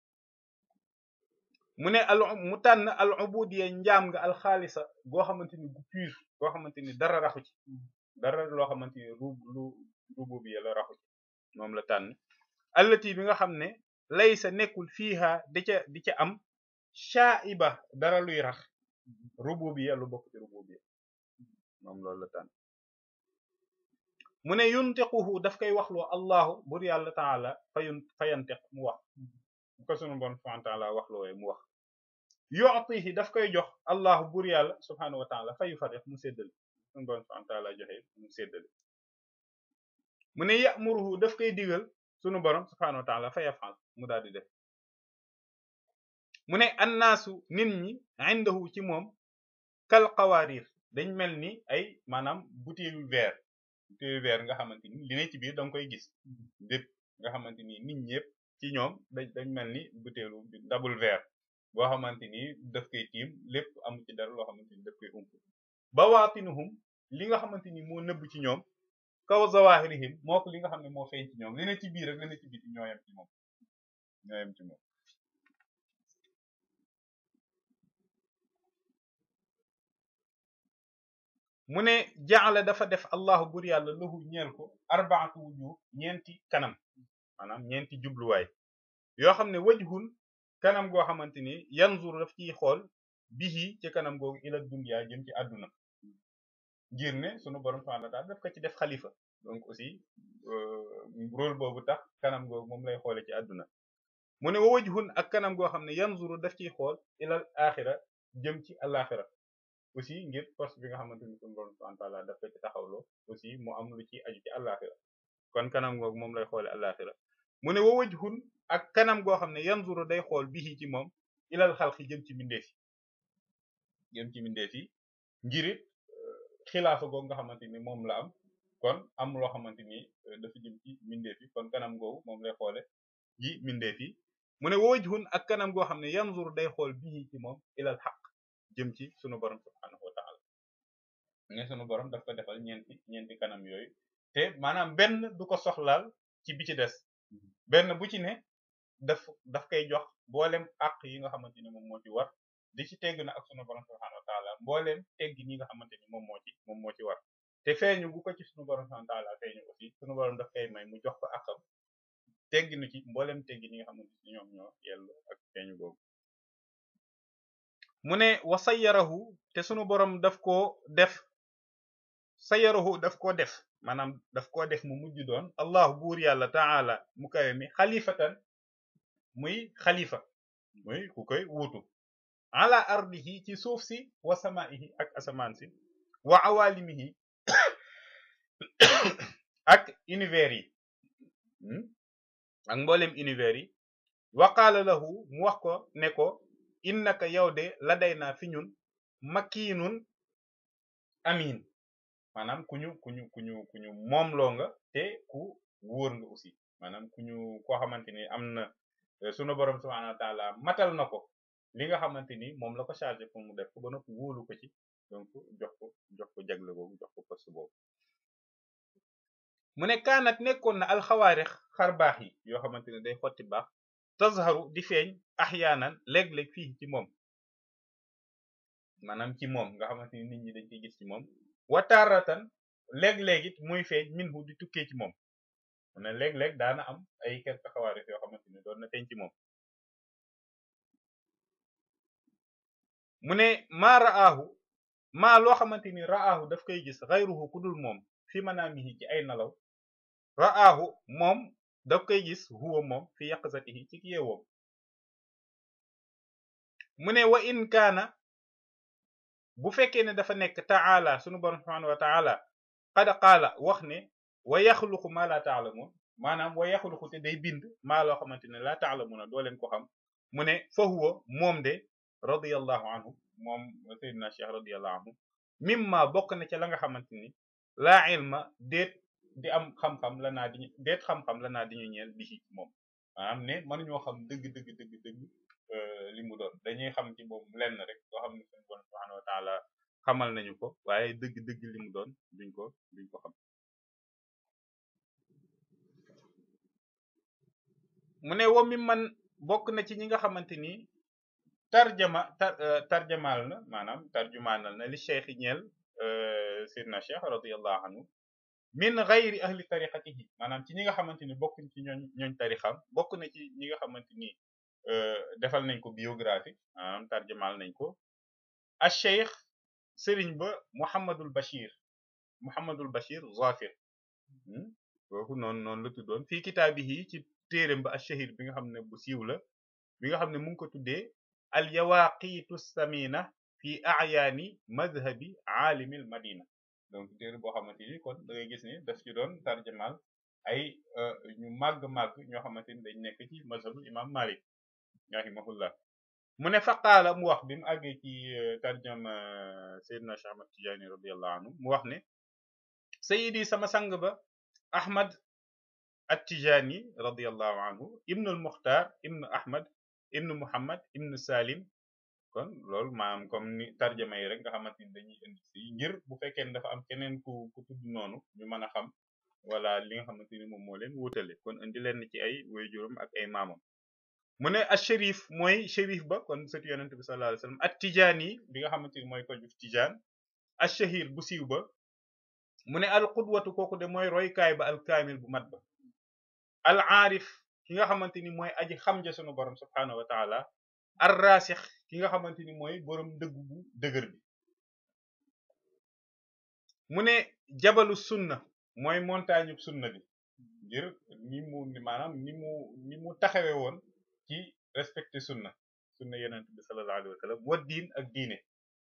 mu ne al mu tànn al ubudiyya njaam nga al xaalisa goo xamante ni gu pur goo xamante ni dara raxu ci dara loo xamante ni ru lu rububiyya la raxu ci moom la tànn allati bi nga xam ne laysa nekkul fiiha di ca di ca am shaiba dara luy rax rububiyya lu bokk ci rububiyya moom loolu la tànn mu ne yuntiquhu daf koy waxloo allahu bur yàlla taala fayun fayantiq mu wax bu ko sunu bon subhanahu wa taala waxloowe mu wax yu'tihi daf koy jox allahu bur yàlla subhanahu wa taala fayu farix mu séddale sunu bon subhanahu wa taala joxe mu séddale mu ne ya'muruhu daf koy digal sunu borom subhanahu wa taala fa yafal mu daal di def mu ne annaasu nit ñi indahu ci moom kal qawarir dañ mel ni ay maanaam butéelu verre butéelu verre nga xamante ni li ne ci biir danga koy gis lépp nga xamante ni nit ñëpp ci ñoom dañ dañ mel ni butéelu double verre boo xamante ni daf koy tiim lépp amu ci dara loo xamante ni daf koy ump bawaatinuhum li nga xamante ni moo nëbb ci ñoom kaw zawahirihim moo ko li nga xam ne moo feeñ ci ñoom li ne ci biir rek li ne ci biti ñooyam ci moom ñooyam ci moom mu ne jaala dafa def allahu bur yàlla lahu ñeel ko arbaatu wujuh ñeenti kanam maanaam ñeenti jubluwaay yoo xam ne wajhun kanam goo xamante ni yanzur daf ciy xool bihi ci kanam googu ila dunya jëm ci àdduna ngir ne sunu borom subhanahu wa ta'ala daf ko ci def xalifa donc aussi rôle boobu tax kanam googu moom lay xoole ci àdduna mu ne wa wajhun ak kanam goo xam ne yanzuru daf ciy xool ilal axira jëm ci alaxira aussi ngir force bi nga xamante ni sunu borom subhanahu wa ta'ala daf ko ci taxawloo aussi mu am lu ci aju ci alaxira kon kanam googu moom lay xoole alaxira mu ne wa wajhun ak kanam goo xam ne yanzuru day xool bihi ci moom ilal xalqi jëm ci mbindeef yi jëm ci mbindeef yi ngirit xilaafa googu nga xamante ni moom la am kon am loo xamante ni dafa jëm ci mbindeef yi kon kanam googu moom lay xoole ji mbindeef yi mu ne wa wajhun ak kanam goo xam ne yanzuru day xool bihi ci moom ilal xaq jëm ci sunu borom subhanahu wa ta'ala ne sunu borom daf ko defal ñeenti ñeenti kanam yooyu te maanaam benn du ko soxlaal ci bi ci des benn bu ci ne daf daf koy jox mboolem àq yi nga xamante ni moom moo ci war di ci tegg na ak sunu borom subhanahu wa ta'ala mboolem tegg ñi nga xamante ni moom moo ci moom moo ci war te feeñu bu ko ci sunu borom subhanahu wa ta'ala feeñu aussi sunu borom daf koy may mu jox ko àqam tegg nu ci mboolem tegg ñi nga xamante ni ñoom ñoo yellu ak feeñu boobu mu ne wa sayyarahu te sunu borom daf koo def sayyarahu daf koo def maanaam daf koo def mu mujj doon allahu buur yàlla taala mu kawe mi xalifatan muy xalifa muy ku koy wuutu ala ardihi ci suuf si wa samaihi ak asamaan si wa awalimihi ak univers yi ak mboolem univers yi wa qaala lahu mu wax ko ne ko innaka yow de la day naa fi ñun makiinun amin maanaam ku ñu ku ñu ku ñu ku ñu moomloo nga te ku wóor nga aussi maanaam ku ñu koo xamante ni am na sunu borom subhanahu wa taala matal na ko li nga xamante ni moom la ko chargé pour mu def ko ba noppi wóolu ko ci donc jox ko jox ko jagle boobu jox ko poste boobu mu ne kaanat nekkoon na alxawaarix xar baax yi yoo xamante ne day xotti baax tazharu di feeñ axyaanan léeg-léeg fii ci moom maanaam ci moom nga xamante ni nit ñi dañ koy gis ci moom wataaratan léeg-léeg it muy feeñ minhu di tukkee ci moom mu ne léeg-léeg daana am ay quelque xawaarix yoo xamante ni doon na feeñ ci moom mu ne maa ra'aahu maa loo xamante ni ra'aahu daf koy gis xayruhu ku dul moom fi manaamihi ci ay nalaw ra'aahu moom daf koy gis huwa moom fi yaqzatihi ci yeewoom mu ne wa in kaana bu fekkee ne dafa nekk ta'ala sunu borom subhanahu wa ta'ala qad qaala wax ne wa yaxluqu ma la ta'lamun maanaam wa yaxluqu te day bind maa loo xamante ne la ta'lamuna doo leen ko xam mu ne fa huwa moom de radiyallahu anhu moom sayyidina cheikh radiyallahu anhu mimma bokk na ca la nga xamante ni laa ilma déet di am xam-xam la naa di déet xam-xam la naa di ñu ñeel bi ci moom maanaam ne mënuñoo xam dëgg dëgg dëgg dëgg li mu doon dañuy xam ci moom lenn rek loo xam ne suñu borom subhanahu wa taala xamal nañu ko waaye dëgg dëgg li mu doon duñ ko duñ ko xam mu ne wa mi man bokk na ci ñi nga xamante ni tarjama tar tarjamaal na maanaam tarjumaanal na li cheikh ñeel sidna cheikh radiallahu anhu min gayri ahli tariqatihi maanaam ci ñi nga xamante ni bokkuñ ci ñooñ ñooñ tarixam bokk na ci ñi nga xamante ni defal nañ ko biographie maanaam tarjamaal nañ ko a cheikh sëriñ ba Muhammadul Bachir Muhammadul Bachir Zafir kooku noonu noonu la tuddoon fii kitaabihi ci téeréem ba ash-shahir bi nga xam ne bu siiw la bi nga xam ne mu ngi ko tuddee al yawaqitu samina fi a'yaani madhabi aalimil madina donc téere boo xamante ni kon da ngay gis ni daf ci doon tarjamal ay ñu màgg-màgg ñoo xamante ni dañ nekk ci mazhabu imam Malik rahimahullah mu ne faqaala mu wax bi mu àggee ci tarjama Seydina Cheikh Ahmad Tidiane radiyallahu anhu mu wax ne sayidi sama sang ba Ahmad at-Tijani radiyallahu anhu ibnu al-Mukhtar ibnu Ahmad ibnu Muhammad ibnu Salim kon loolu maanaam comme ni tarjama yi rek nga xamante ni dañuy indi si ngir bu fekkee ne dafa am keneen ku ku tudd noonu ñu mën a xam wala li nga xamante ni moom moo leen wutale kon indi leen ci ay waajuram ak ay maamam mu ne a shérif mooy shérif ba kon sëtu yonent bi sallallahu alayhi wasallam at Tijani bi nga xamante ni mooy ko juf Tijaan a shahir bu siiw ba mu ne al qudwatu kooku de mooy roykaay ba al kaamil bu mat ba al aarif ki nga xamante ni mooy aji xam ja sunu borom subhanahu wa taala ar rasix ki nga xamante ni mooy borom dëgg bu dëgër bi mu ne jabalu sunna mooy montagne sunna bi ngir ni mu maanaam ni mu ni mu taxawe woon ci respecté sunna sunna yonent bi sallallahu alayhi wa sallam wa diin ak diine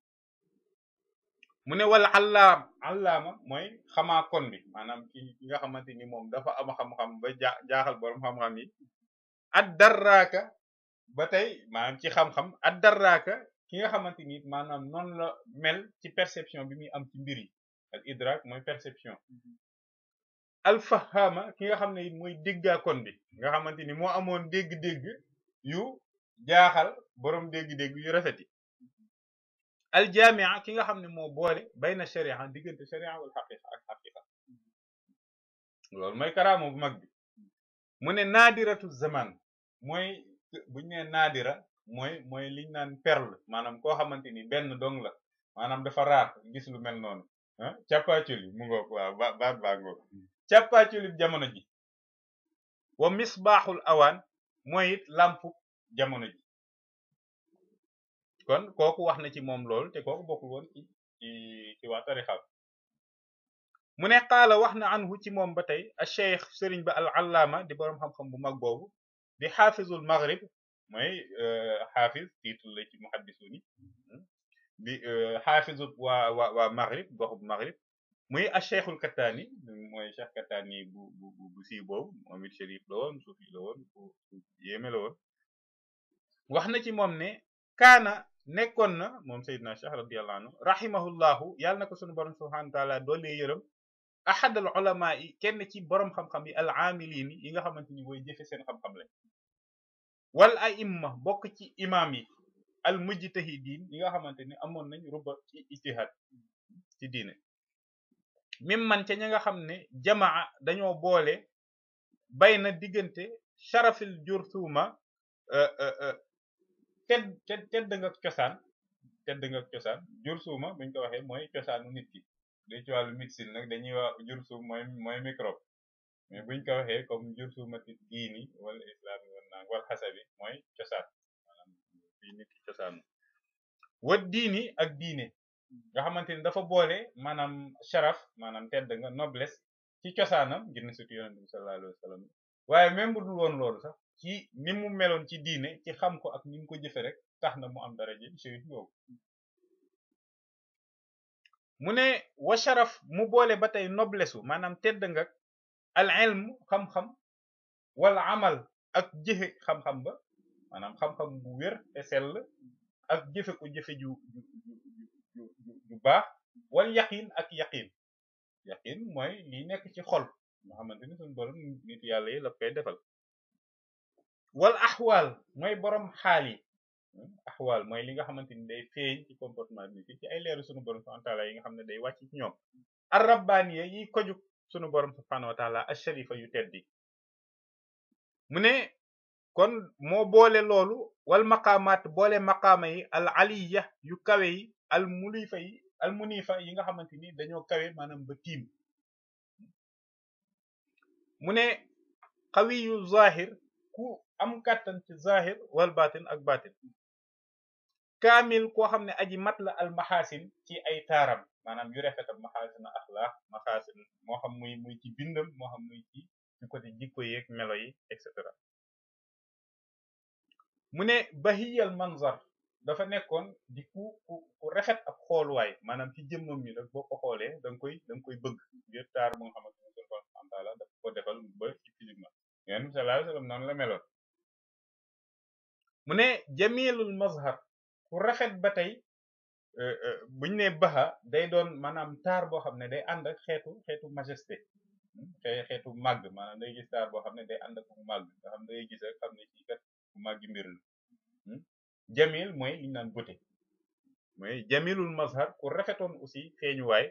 mu ne wala allaam allaama mooy xamaa kon bi maanaam ki ki nga xamante ni moom dafa am xam-xam ba ja jaaxal borom xam-xam yi ad darraaka ba tey maanaam ci xam-xam ad darraaka ki nga xamante ni maanaam noonu la mel ci perception bi muy am ci mbir yi al idrak mooy perception al fahama ki nga xam ne mooy déggaakoon bi nga xamante ni moo amoon dégg-dégg yu jaaxal borom dégg-dégg yu rafet yi al jamia ki nga xam ne moo boole bayna sharia diggante sharia wal xaqiqa ak xaqiqa loolu mooy karaama bu mag bi mu ne naadiratu zaman mooy buñ ne naadira mooy mooy liñ naan perle maanaam koo xamante ni benn dong la maanaam dafa raar gis lu mel noonu ah càppaaculi mu ngoog waaw ba baat baa ngoog càppaaculi jamono ji wa misbaaxul awaan mooy it lampu jamono ji kon kooku wax na ci moom loolu te kooku bokkul woon ci ci ci waa tarixam mu ne qaala wax na anhu ci moom ba tey a cheikh sëriñ ba al allaama di boroom xam-xam bu mag boobu di xaafizul maghrib mooy xaafiz titre la ci muhaddisuni di xaafizu waa waa waa maghrib goxub maghrib muy a cheikhul kattaani mooy cheikh kattaani bu bu bu siiw boobu moom it chérif la woon suufi la woon ku yéeme la woon wax na ci moom ne kaana nekkoon na moom Seydina Cheikh radiyallahu anhu rahimahullahu yàlla na ko sunu borom subhanahu wa taala doolee yërëm ahad al ulama yi kenn ci borom xam-xam yi al amilin yi nga xamante ni booy jëfe seen xam-xam lañ wal aimma bokk ci imam yi al mujtahidin yi nga xamante ni amoon nañ ruba ci ijtihad ci diine mim man ca ña nga xam ne jamaa dañoo boole bay na diggante sharafil jurthuma tedd tedd tedd nga cosaan tedd nga cosaan jur suuma buñ ko waxee mooy cosaanu nit ki day ci wàllu médecine nag dañuy wax jur suum mooy mooy microbe mais buñ ko waxee comme jur suuma ti diini wala islami wala naang wala xasabi mooy cosaan maanaam fii nit ki cosaanu wa diini ak diine nga xamante ni dafa boole maanaam sharaf maanaam tedd nga noblesse ci cosaanam ngir ne surtout yonent bi sallallahu alayhi wa sallam waaye même bu dul woon loolu sax ci ni mu meloon ci diine ci xam ko ak ni mu ko jëfe rek tax na mu am daraje shérif boobu mu ne wa sharaf mu boole ba tey noblesse u maanaam tedd nga al ilm xam-xam wala amal ak jëfe xam-xam ba maanaam xam-xam bu wér te sell ak jëfe ko jëfe ju ju ju ju baax wal yaqin ak yaqin yaqin mooy li nekk ci xol nga xamante ni suñu borom nit yàlla yi la koy defal wal axwaal mooy borom xaal yi axwaal mooy li nga xamante ni day feeñ ci comportement nit ci ay leeru suñu borom subhanahu wa taala yi nga xam ne day wàcc ci ñoom ar rabbaaniya yi kojuk sunu borom subhanahu wa taala asharifa yu teddi mu ne kon moo boole loolu wal maqaamaat boole maqaama yi al aliya yu kawe yi al mulifa yi al munifa yi nga xamante ni dañoo kawe maanaam ba tiim mu ne xawiyu zahir ku am kàttan ci zahir wal batin ak batin kaamil koo xam ne aji mat la al maxaasin ci ay taaram maanaam yu rafetam maxaasin axlaax maxaasin moo xam muy muy ci bindam moo xam muy ci ci côté jikko yeeg melo yi et cetera mu ne bahiyal manzar dafa nekkoon di ku ku ku rafet ak xooluwaay maanaam ci jëmmam mi rek boo ko xoolee da nga koy da nga koy bëgg ngir taar bu nga xamante ne sunu borom subhanahu wa taala dafa ko defal ba ci physiquement yonent bi sallallahu alayhi wasallam noonu la meloon mu ne jamilul mazhar ku rafet ba tey buñ ne baxa day doon maanaam taar boo xam ne day ànd ak xeetu xeetu majesté xeetu màgg maanaam day gis taar boo xam ne day ànd ak màgg nga xam day gis rek xam ne ci kat bu màggi mbir la jamil mooy liñ naan beauté mooy jamilul mazhar ku rafetoon aussi feeñuwaay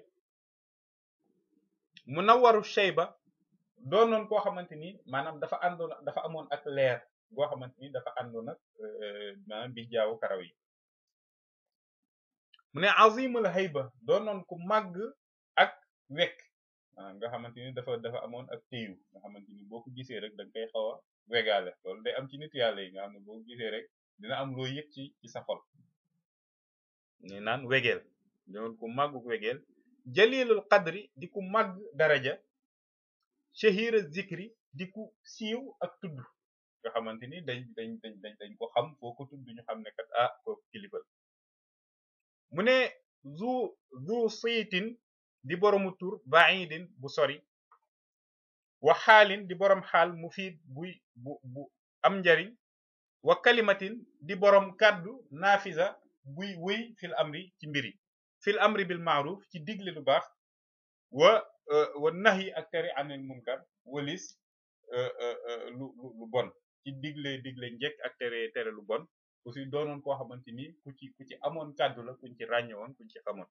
munawwaru shayba doonoon koo xamante ni maanaam dafa àndoon dafa amoon ak leer goo xamante ni dafa àndoon ak maanaam bi jaawu karaw yi mu ne azimul hayba doonoon ku màgg ak wekk maanaam nga xamante ni dafa dafa amoon ak téyu nga xamante ni boo ko gisee rek da nga koy xaw a wegaale loolu day am ci nit yàlla yi nga xam ne boo ko gisee rek dina am loo yëg ci ci sa xol ni naan wegeel doon ku màgg wegeel jalilul qadri di ku màgg daraja shahira zikri di ku siiw ak tudd nga xamante ni dañ dañ dañ dañ dañ ko xam foo ko tudd ñu xam ne kat ah kooku kilifa mu ne zu zu siyitin di boromu tur baidin bu sori wa xaalin di borom xaal mufiid buy bu bu am njariñ wa kalimatin di borom kàddu naafisa buy wëy fil amri ci mbiri fil amri bil maaruf ci digle lu baax wa wa nahi ak tere anil munkar walis lu lu bon ci digle digle njekk ak tere tere lu bon aussi doonoon koo xamante ni ku ci ku ci amoon kàddu la kuñ ci ràññe woon kuñ ci xamoon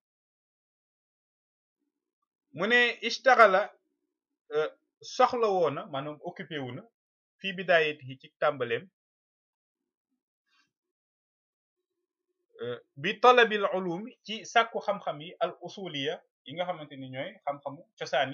mu ne istaxala soxla woona maanaam occupé wu na fii bidaayati ci tàmbaleem bi talabil ulum ci sàkku xam-xam yi al usuliya yi nga xamante ni ñooy xam-xamu cosaani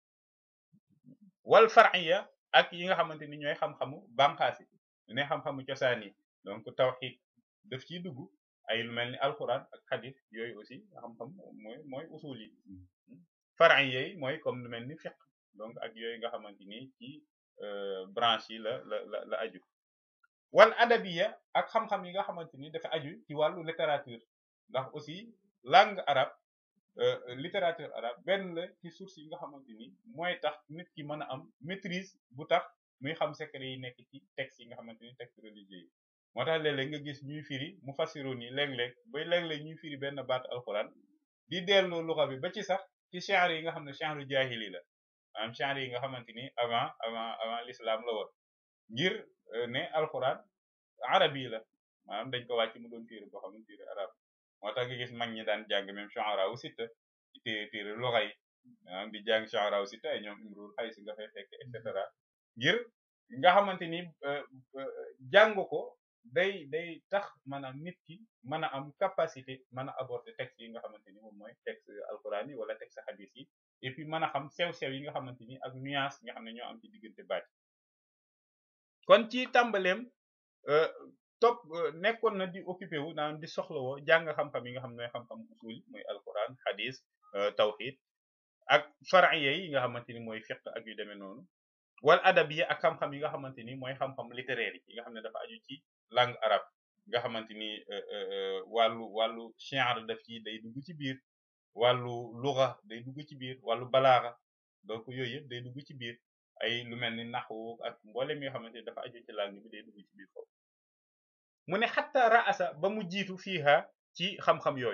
wal far'iya ak yi nga xamante ni ñooy xam-xamu banqaasi ne xam-xamu cosaan yi donc tawxid daf ciy dugg ay lu mel ni alquran ak xadis yooyu aussi xam-xam mooy mooy usul yi far'iya yi mooy comme lu mel ni fiqh donc ak yooyu nga xamante ni ci branche yi la la la la aju wal adabiya ak xam-xam yi nga xamante ni dafa aju ci wàllu littérature ndax aussi langue arabe littérature arabe benn la ci source yi nga xamante ni mooy tax nit ki mën a am maîtrise bu tax muy xam secret yi nekk ci texte yi nga xamante ni texte religieux yi moo tax léeg-léeg nga gis ñuy firi mu fassiroon yi léeg-léeg bay léeg-léeg ñuy firi benn baat alxuraan di delloo luxa bi ba ci sax ci genre yi nga xam ne genre jaahili la maanaam genre yi nga xamante ni avant avant avant l'islam la woon ngir ne alxuraan arab yi la maanaam dañ ko wàcc mu doon téere boo xam ne téere arab moo tax nga gis mag ñi daan jàng même shu'ara wu sitta ci téere téere luxa yi maanaam di jàng shu'ara wu sitta ay ñoom imrul xay si nga fay fekk et cetera ngir nga xamante ni jàng ko day day tax maanaam nit ki mën a am capacité mën a aborder texte yi nga xamante ni moom mooy texte alquran yi wala texte hadis yi et puis mën a xam sew-sew yi nga xamante ni ak nuance nga xam ne ñoo am ci diggante baat kon ci tàmbaleem topp nekkoon na di occupé wu naan di soxlawoo jàng xam-xam yi nga xam ne xam-xam usul mooy alquran hadis tawhid ak far'iyya yi nga xamante ni mooy fiqh ak yu demee noonu wal adabiyya ak xam-xam yi nga xamante ni mooy xam-xam littéraire yi nga xam ne dafa aju ci langue arabe nga xamante ni wàllu wàllu shi'r daf ci day dugg ci biir wàllu lugha day dugg ci biir wàllu balaaxa donc yooyu yëpp day dugg ci biir ay lu mel ni naxwu ak mboolem yoo xamante ni dafa aju ci langue bi day dugg ci biir foofu mu ne xatta raasa ba mu jiitu fiiha ci xam-xam yooyu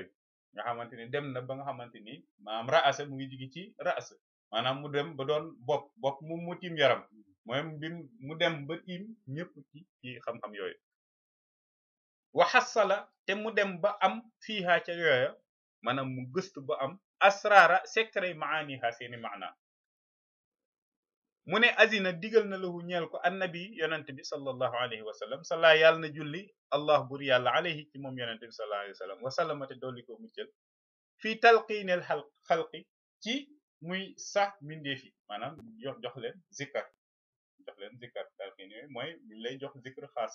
nga xamante ni dem na ba nga xamante ni maanaam raasa mu ngi jigi ci raasa maanaam mu dem ba doon bopp bopp mu mu tiim yaram mooy bi mu dem ba tiim ñëpp ci ci xam-xam yooyu waxasala te mu dem ba am fiiha ca yooya maanaam mu gëstu ba am asrara secret maaniha seeni maana mu ne azina digal na lahu ñeel ko annabi yonente bi sallallahu alayhi wa sallam sala yàlla na julli allah bur yàlla alayhi ci moom yonente bi sallallahu alayhi wa sallam wasallamate dolli ko muccal fii talqiineel xal xalqi ci muy sax mindeef yi maanaam jox jox leen zikkar jox leen zikkar talqiin yooyu mooy mi lay jox zikr xaas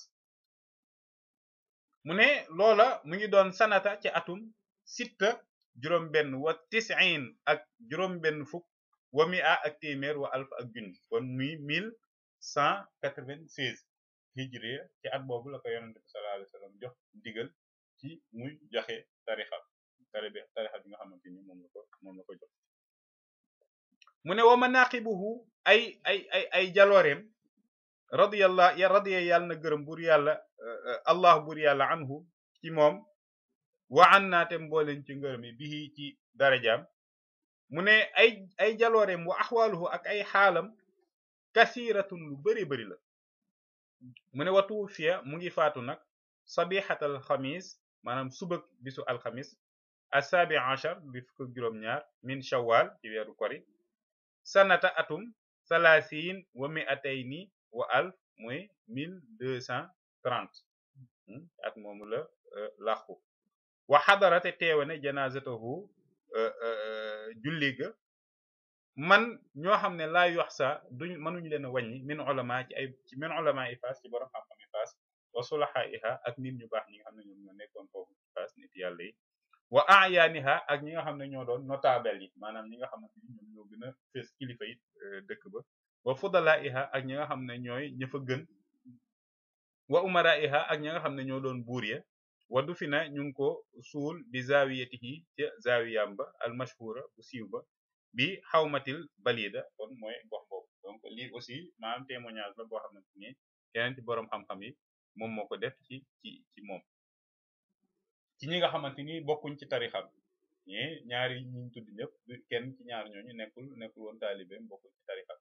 mu ne loola mu ngi doon sanata ci atum sitta juróom benn wa tisiin ak juróom benn fukk wa mi a ak téeméer wa alf ak junni kon muy mille cent quatre-vingt-seize hijriya ci at boobu la ko yonente bi sallallahu alayhi wasallam jox digal ci muy joxe tarixa taribi tarixa bi nga xamante ni moom la ko moom la ko jox mu ne wa manaqibuhu ay ay ay ay jalooreem radiyallah ya radiya yàlla na gërëm bur yàlla allah bur yàlla anhu ci moom wa an naate mbooleen ci ngërëm yi bihi ci darajaam mu ne ay ay jalooreem wa axwaaluhu ak ay xaalam kasiratun lu bari bari la mu ne watu fiya mu ngi faatu nag sabixatal xamis maanaam subak bisu alxamis assabi achar bi fukk juróom ñaar min shawwal ci weeru kori sanata atum salasin wa mi'atayni wa alf mooy mille deux cent trente at moomu la làqu wa xadarate teewane janazatahu julli ga man ñoo xam ne laa yox sa duñ mënuñ leen a wàññi min ulama ci ay ci min ulama i faas ci borom xam-xam i faas wa sulaha iha ak nit ñu baax ñi nga xam ne ñoom ñoo nekkoon foofu ci faas nit yàlla yi wa ayaaniha ak ñi nga xam ne ñoo doon notable yi maanaam ñi nga xamante ni ñoom ñoo gën a fees kilifa yi dëkk ba wa fudala iha ak ñi nga xam ne ñooy ña fa gën wa umara iha ak ñi nga xam ne ñoo doon buur ya wa du fi na ñu ngi ko suul bi zawiyatihi ca zawiyam ba al mashhura bu siiw ba bi xawmatil balida kon mooy gox boobu donc lii aussi maanaam témoignage la boo xamante ni keneen ci boroom xam-xam yi moom moo ko def ci ci ci moom ci ñi nga xamante ni bokkuñ ci tarixam ñi ñaari ñiñ tudd ñëpp kenn ci ñaar ñooñu nekkul nekkul woon taalibeem bokkuñ ci tarixam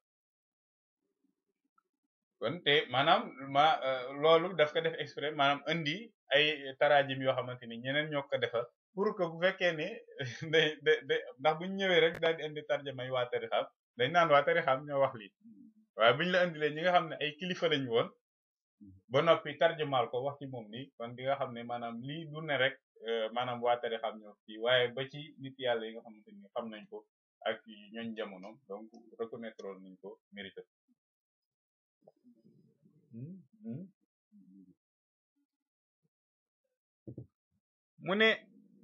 kon te maanaam ma loolu daf ko def exprès maanaam indi ay tarajim yoo xamante ni ñeneen ñoo ko defal pour que bu fekkee ne day day day ndax buñ ñëwee rek daal di indi tarjamay waa tarixam dañ naan waa tarixam ñoo wax lii waaye buñ la indilee ñi nga xam ne ay kilifa lañ woon ba noppi tarjumaal ko wax ci moom nii kon di nga xam ne maanaam lii du ne rek maanaam waa tarixam ñoo fii waaye ba ci nit yàlla yi nga xamante ni xam nañ ko ak ñooñ jamono donc reconnaître nañ ko mérité mu ne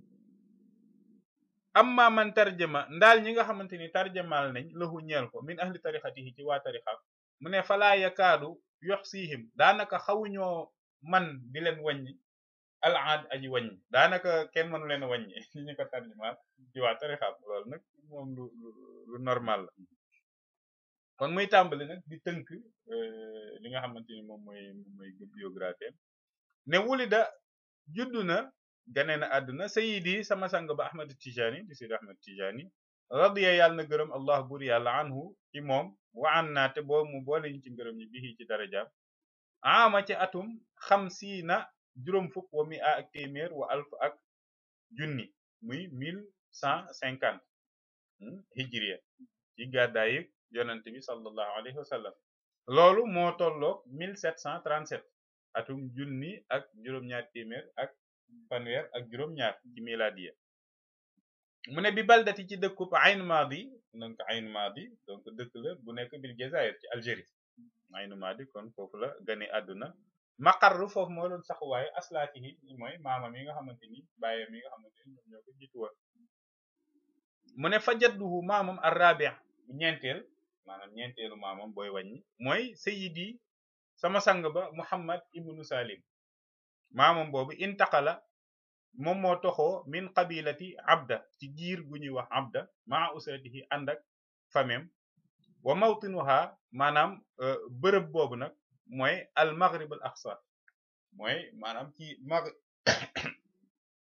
amma man tarjama ndaal ñi nga xamante ni tarjamaal nañ lahu ñeel ko min ahli tarixatihi ci waa tarixam mu ne falaa yakaadu yox siihim daanaka xawuñoo man di leen wàññi al aad aji wàññi daanaka kenn mënu leen wàññi ñi ñu ko tarjamaal ci waa tarixam loolu nag moom lu lu normal la kon muy tàmbali nag di tënk li nga xamante ni moom mooy moom mooy biographie ne wulida juddu na gane na àdduna sayidi sama sang ba ahmad tijani di sidi ahmad tijani radiya yàlla na gërëm allah bur yàlla anhu ci moom wa an naa te boo mu boole ñu ci ngërëm ñi bii ci darajaam ama ci atum xamsiina juróom fukk wa mi a ak téeméer wa alf ak junni muy mille cent cinquante hijriya ci gàddaayi yonent bi sallallahu alayhi wa sallam loolu moo tolloog 1737 atum junni ak juróom-ñaar téeméer ak fanweer ak juróom-ñaar ci miladiya mu ne bi baldati ci dëkkub Ayn Madi donc Ayn Madi donc dëkk la bu nekk bil Jazair ci Algérie Ayn Madi kon foofu la gane àdduna maqarru foofu moo doon saxuwaayu aslaatihi mooy maamam yi nga xamante ni bàyyam yi nga xamante ni ñoom ñoo ko jiitu woon mu ne fa jadduhu maamam ar-rabi' ñeenteel maanaam ñeenteelu maamam booy wàññi mooy sayidi sama sang ba muhammad ibnu salim maamam boobu intaqala moom moo toxoo min qabilati abda ci giir gu ñuy wax abda maa usratihi ànd ak famem wa mawtinuha maanaam bërëb boobu nag mooy al maghrib al aqsa mooy maanaam ci mag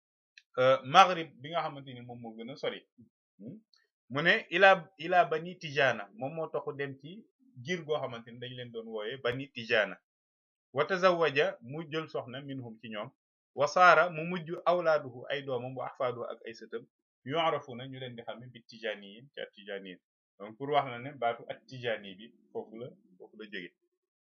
maghrib bi nga xamante ni moom moo gën a sori mu ne ilaa ilaa bani tijaana moom moo taxu dem ci giir goo xamante ni dañ leen doon wooye bani tijaana wa tazawaja mu jël soxna minhum ci ñoom wa saara mu mujj awlaaduhu ay doomam wa ahfaaduhu ak ay sëtam yu'rafuna ñu leen di xam ne bi tijaaniyin ci at tijaaniyin donc pour wax na ne baatu at tijaani bi foofu la foofu la jóge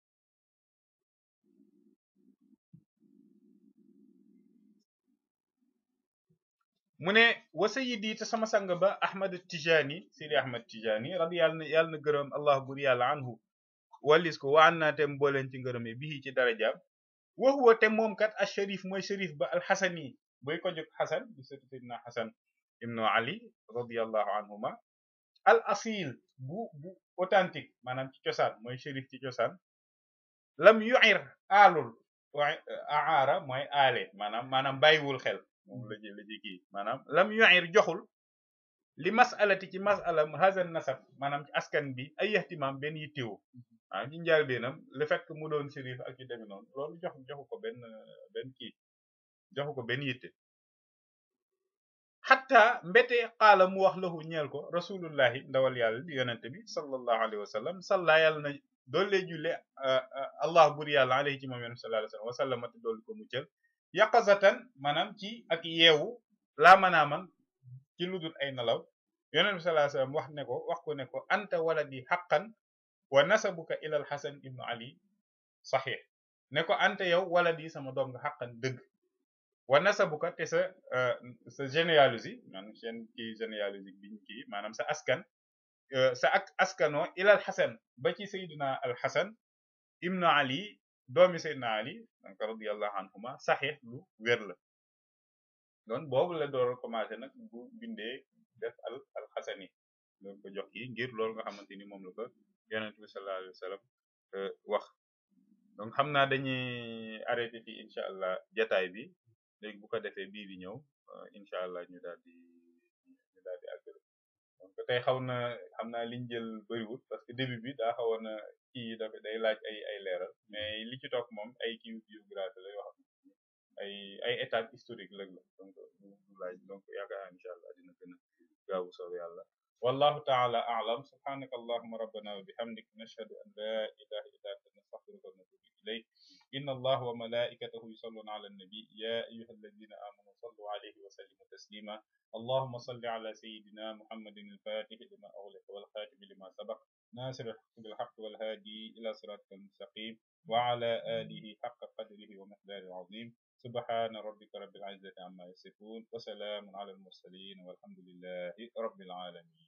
mu ne wa sayyidi te sama sang ba ahmad tijaani sidi ahmad tijaani radi yàlla na yàlla na gërëm allah bur yàlla anhu wallis ko waan naa tem booleen ci ngërëme bii ci darajaam wa huwa te moom kat al sharif mooy sharif ba al xasani boy ko jóg xasan di sëtu sidna xasan ibnu ali radiallahu anhuma al asil bu bu authentique maanaam ci cosaan mooy sharif ci cosaan lam yu'ir aalul aara mooy aale maanaam maanaam bàyyiwul xel moom la ji la ji kii maanaam lam yu'ir joxul li masalati ci masalam hazan nasab maanaam ci askan bi ay ihtimam benn yittewu maanaam ci njaal beenam le fait que mu doon sérif ak yu demee noonu loolu jox joxu ko benn benn kii joxu ko benn yitte xatta mbete xaala mu wax lahu ñeel ko rasulullahi ndawal yàlla di yonente bi sallallahu alayhi wa sallam salla yàlla na doollee julle allah bur yàlla alayhi ci moom yonente sallallahu alayhi wa sallam wa sallamate doolu ko muccal yaqazatan maanaam ci ak yeewu laa manaaman ci ludul ay nelaw yonent bi sallallahu alayhi wasallam wax ne ko wax ko ne ko anta waladi haqqan wa nasabuka ila al-hasan ibnu ali sahih ne ko anta yow waladi sama doom nga haqqan dëgg wa nasabuka te sa sa généalogie maanaam seen kii généalogie biñ kii maanaam sa askan sa ak askano ila al-hasan ba ci sayyidina al-hasan ibnu ali doomi sayyidina ali donc radiyallahu anhuma sahih lu wér la doon boobu la door commencé nag bu bindee def al al xasani doon ko jox kii ngir loolu nga xamante ni moom la ko yonent bi sallallahu alayhi wa sallam wax donc xam naa dañuy arrêté fi incha allah jataay bi léegi bu ko defee bii di ñëw incha allah ñu daal di ñu daal di àggale donc tey xaw na xam naa liñ jël bëriwul parce que début bi daa xawoon na kii dafa day laaj ay ay leeral mais li ci topp moom ay kii biographie la yoo xam ne ay ay étapes historiques la donc du laaj donc yaakaar naa incha allah dina gën a gaawu soob yàlla wallahu taala a'lam subhanaka allahumma rabbana wa bihamdik nashhadu an la ilaha illa anta nastaghfiruka wa natubu ilayk inna allaha wa malaikatahu yusalluna ala an-nabi ya ayyuha alladhina amanu sallu alayhi wa sallimu taslima allahumma salli ala sayyidina muhammadin al-fatih lima ughliqa wal khatim lima sabaq ناصر الحق بالحق والهادي إلى صراطك المستقيم وعلى آله حق قدره ومقداره العظيم سبحان ربك رب العزة عما يصفون وسلام على المرسلين والحمد لله رب العالمين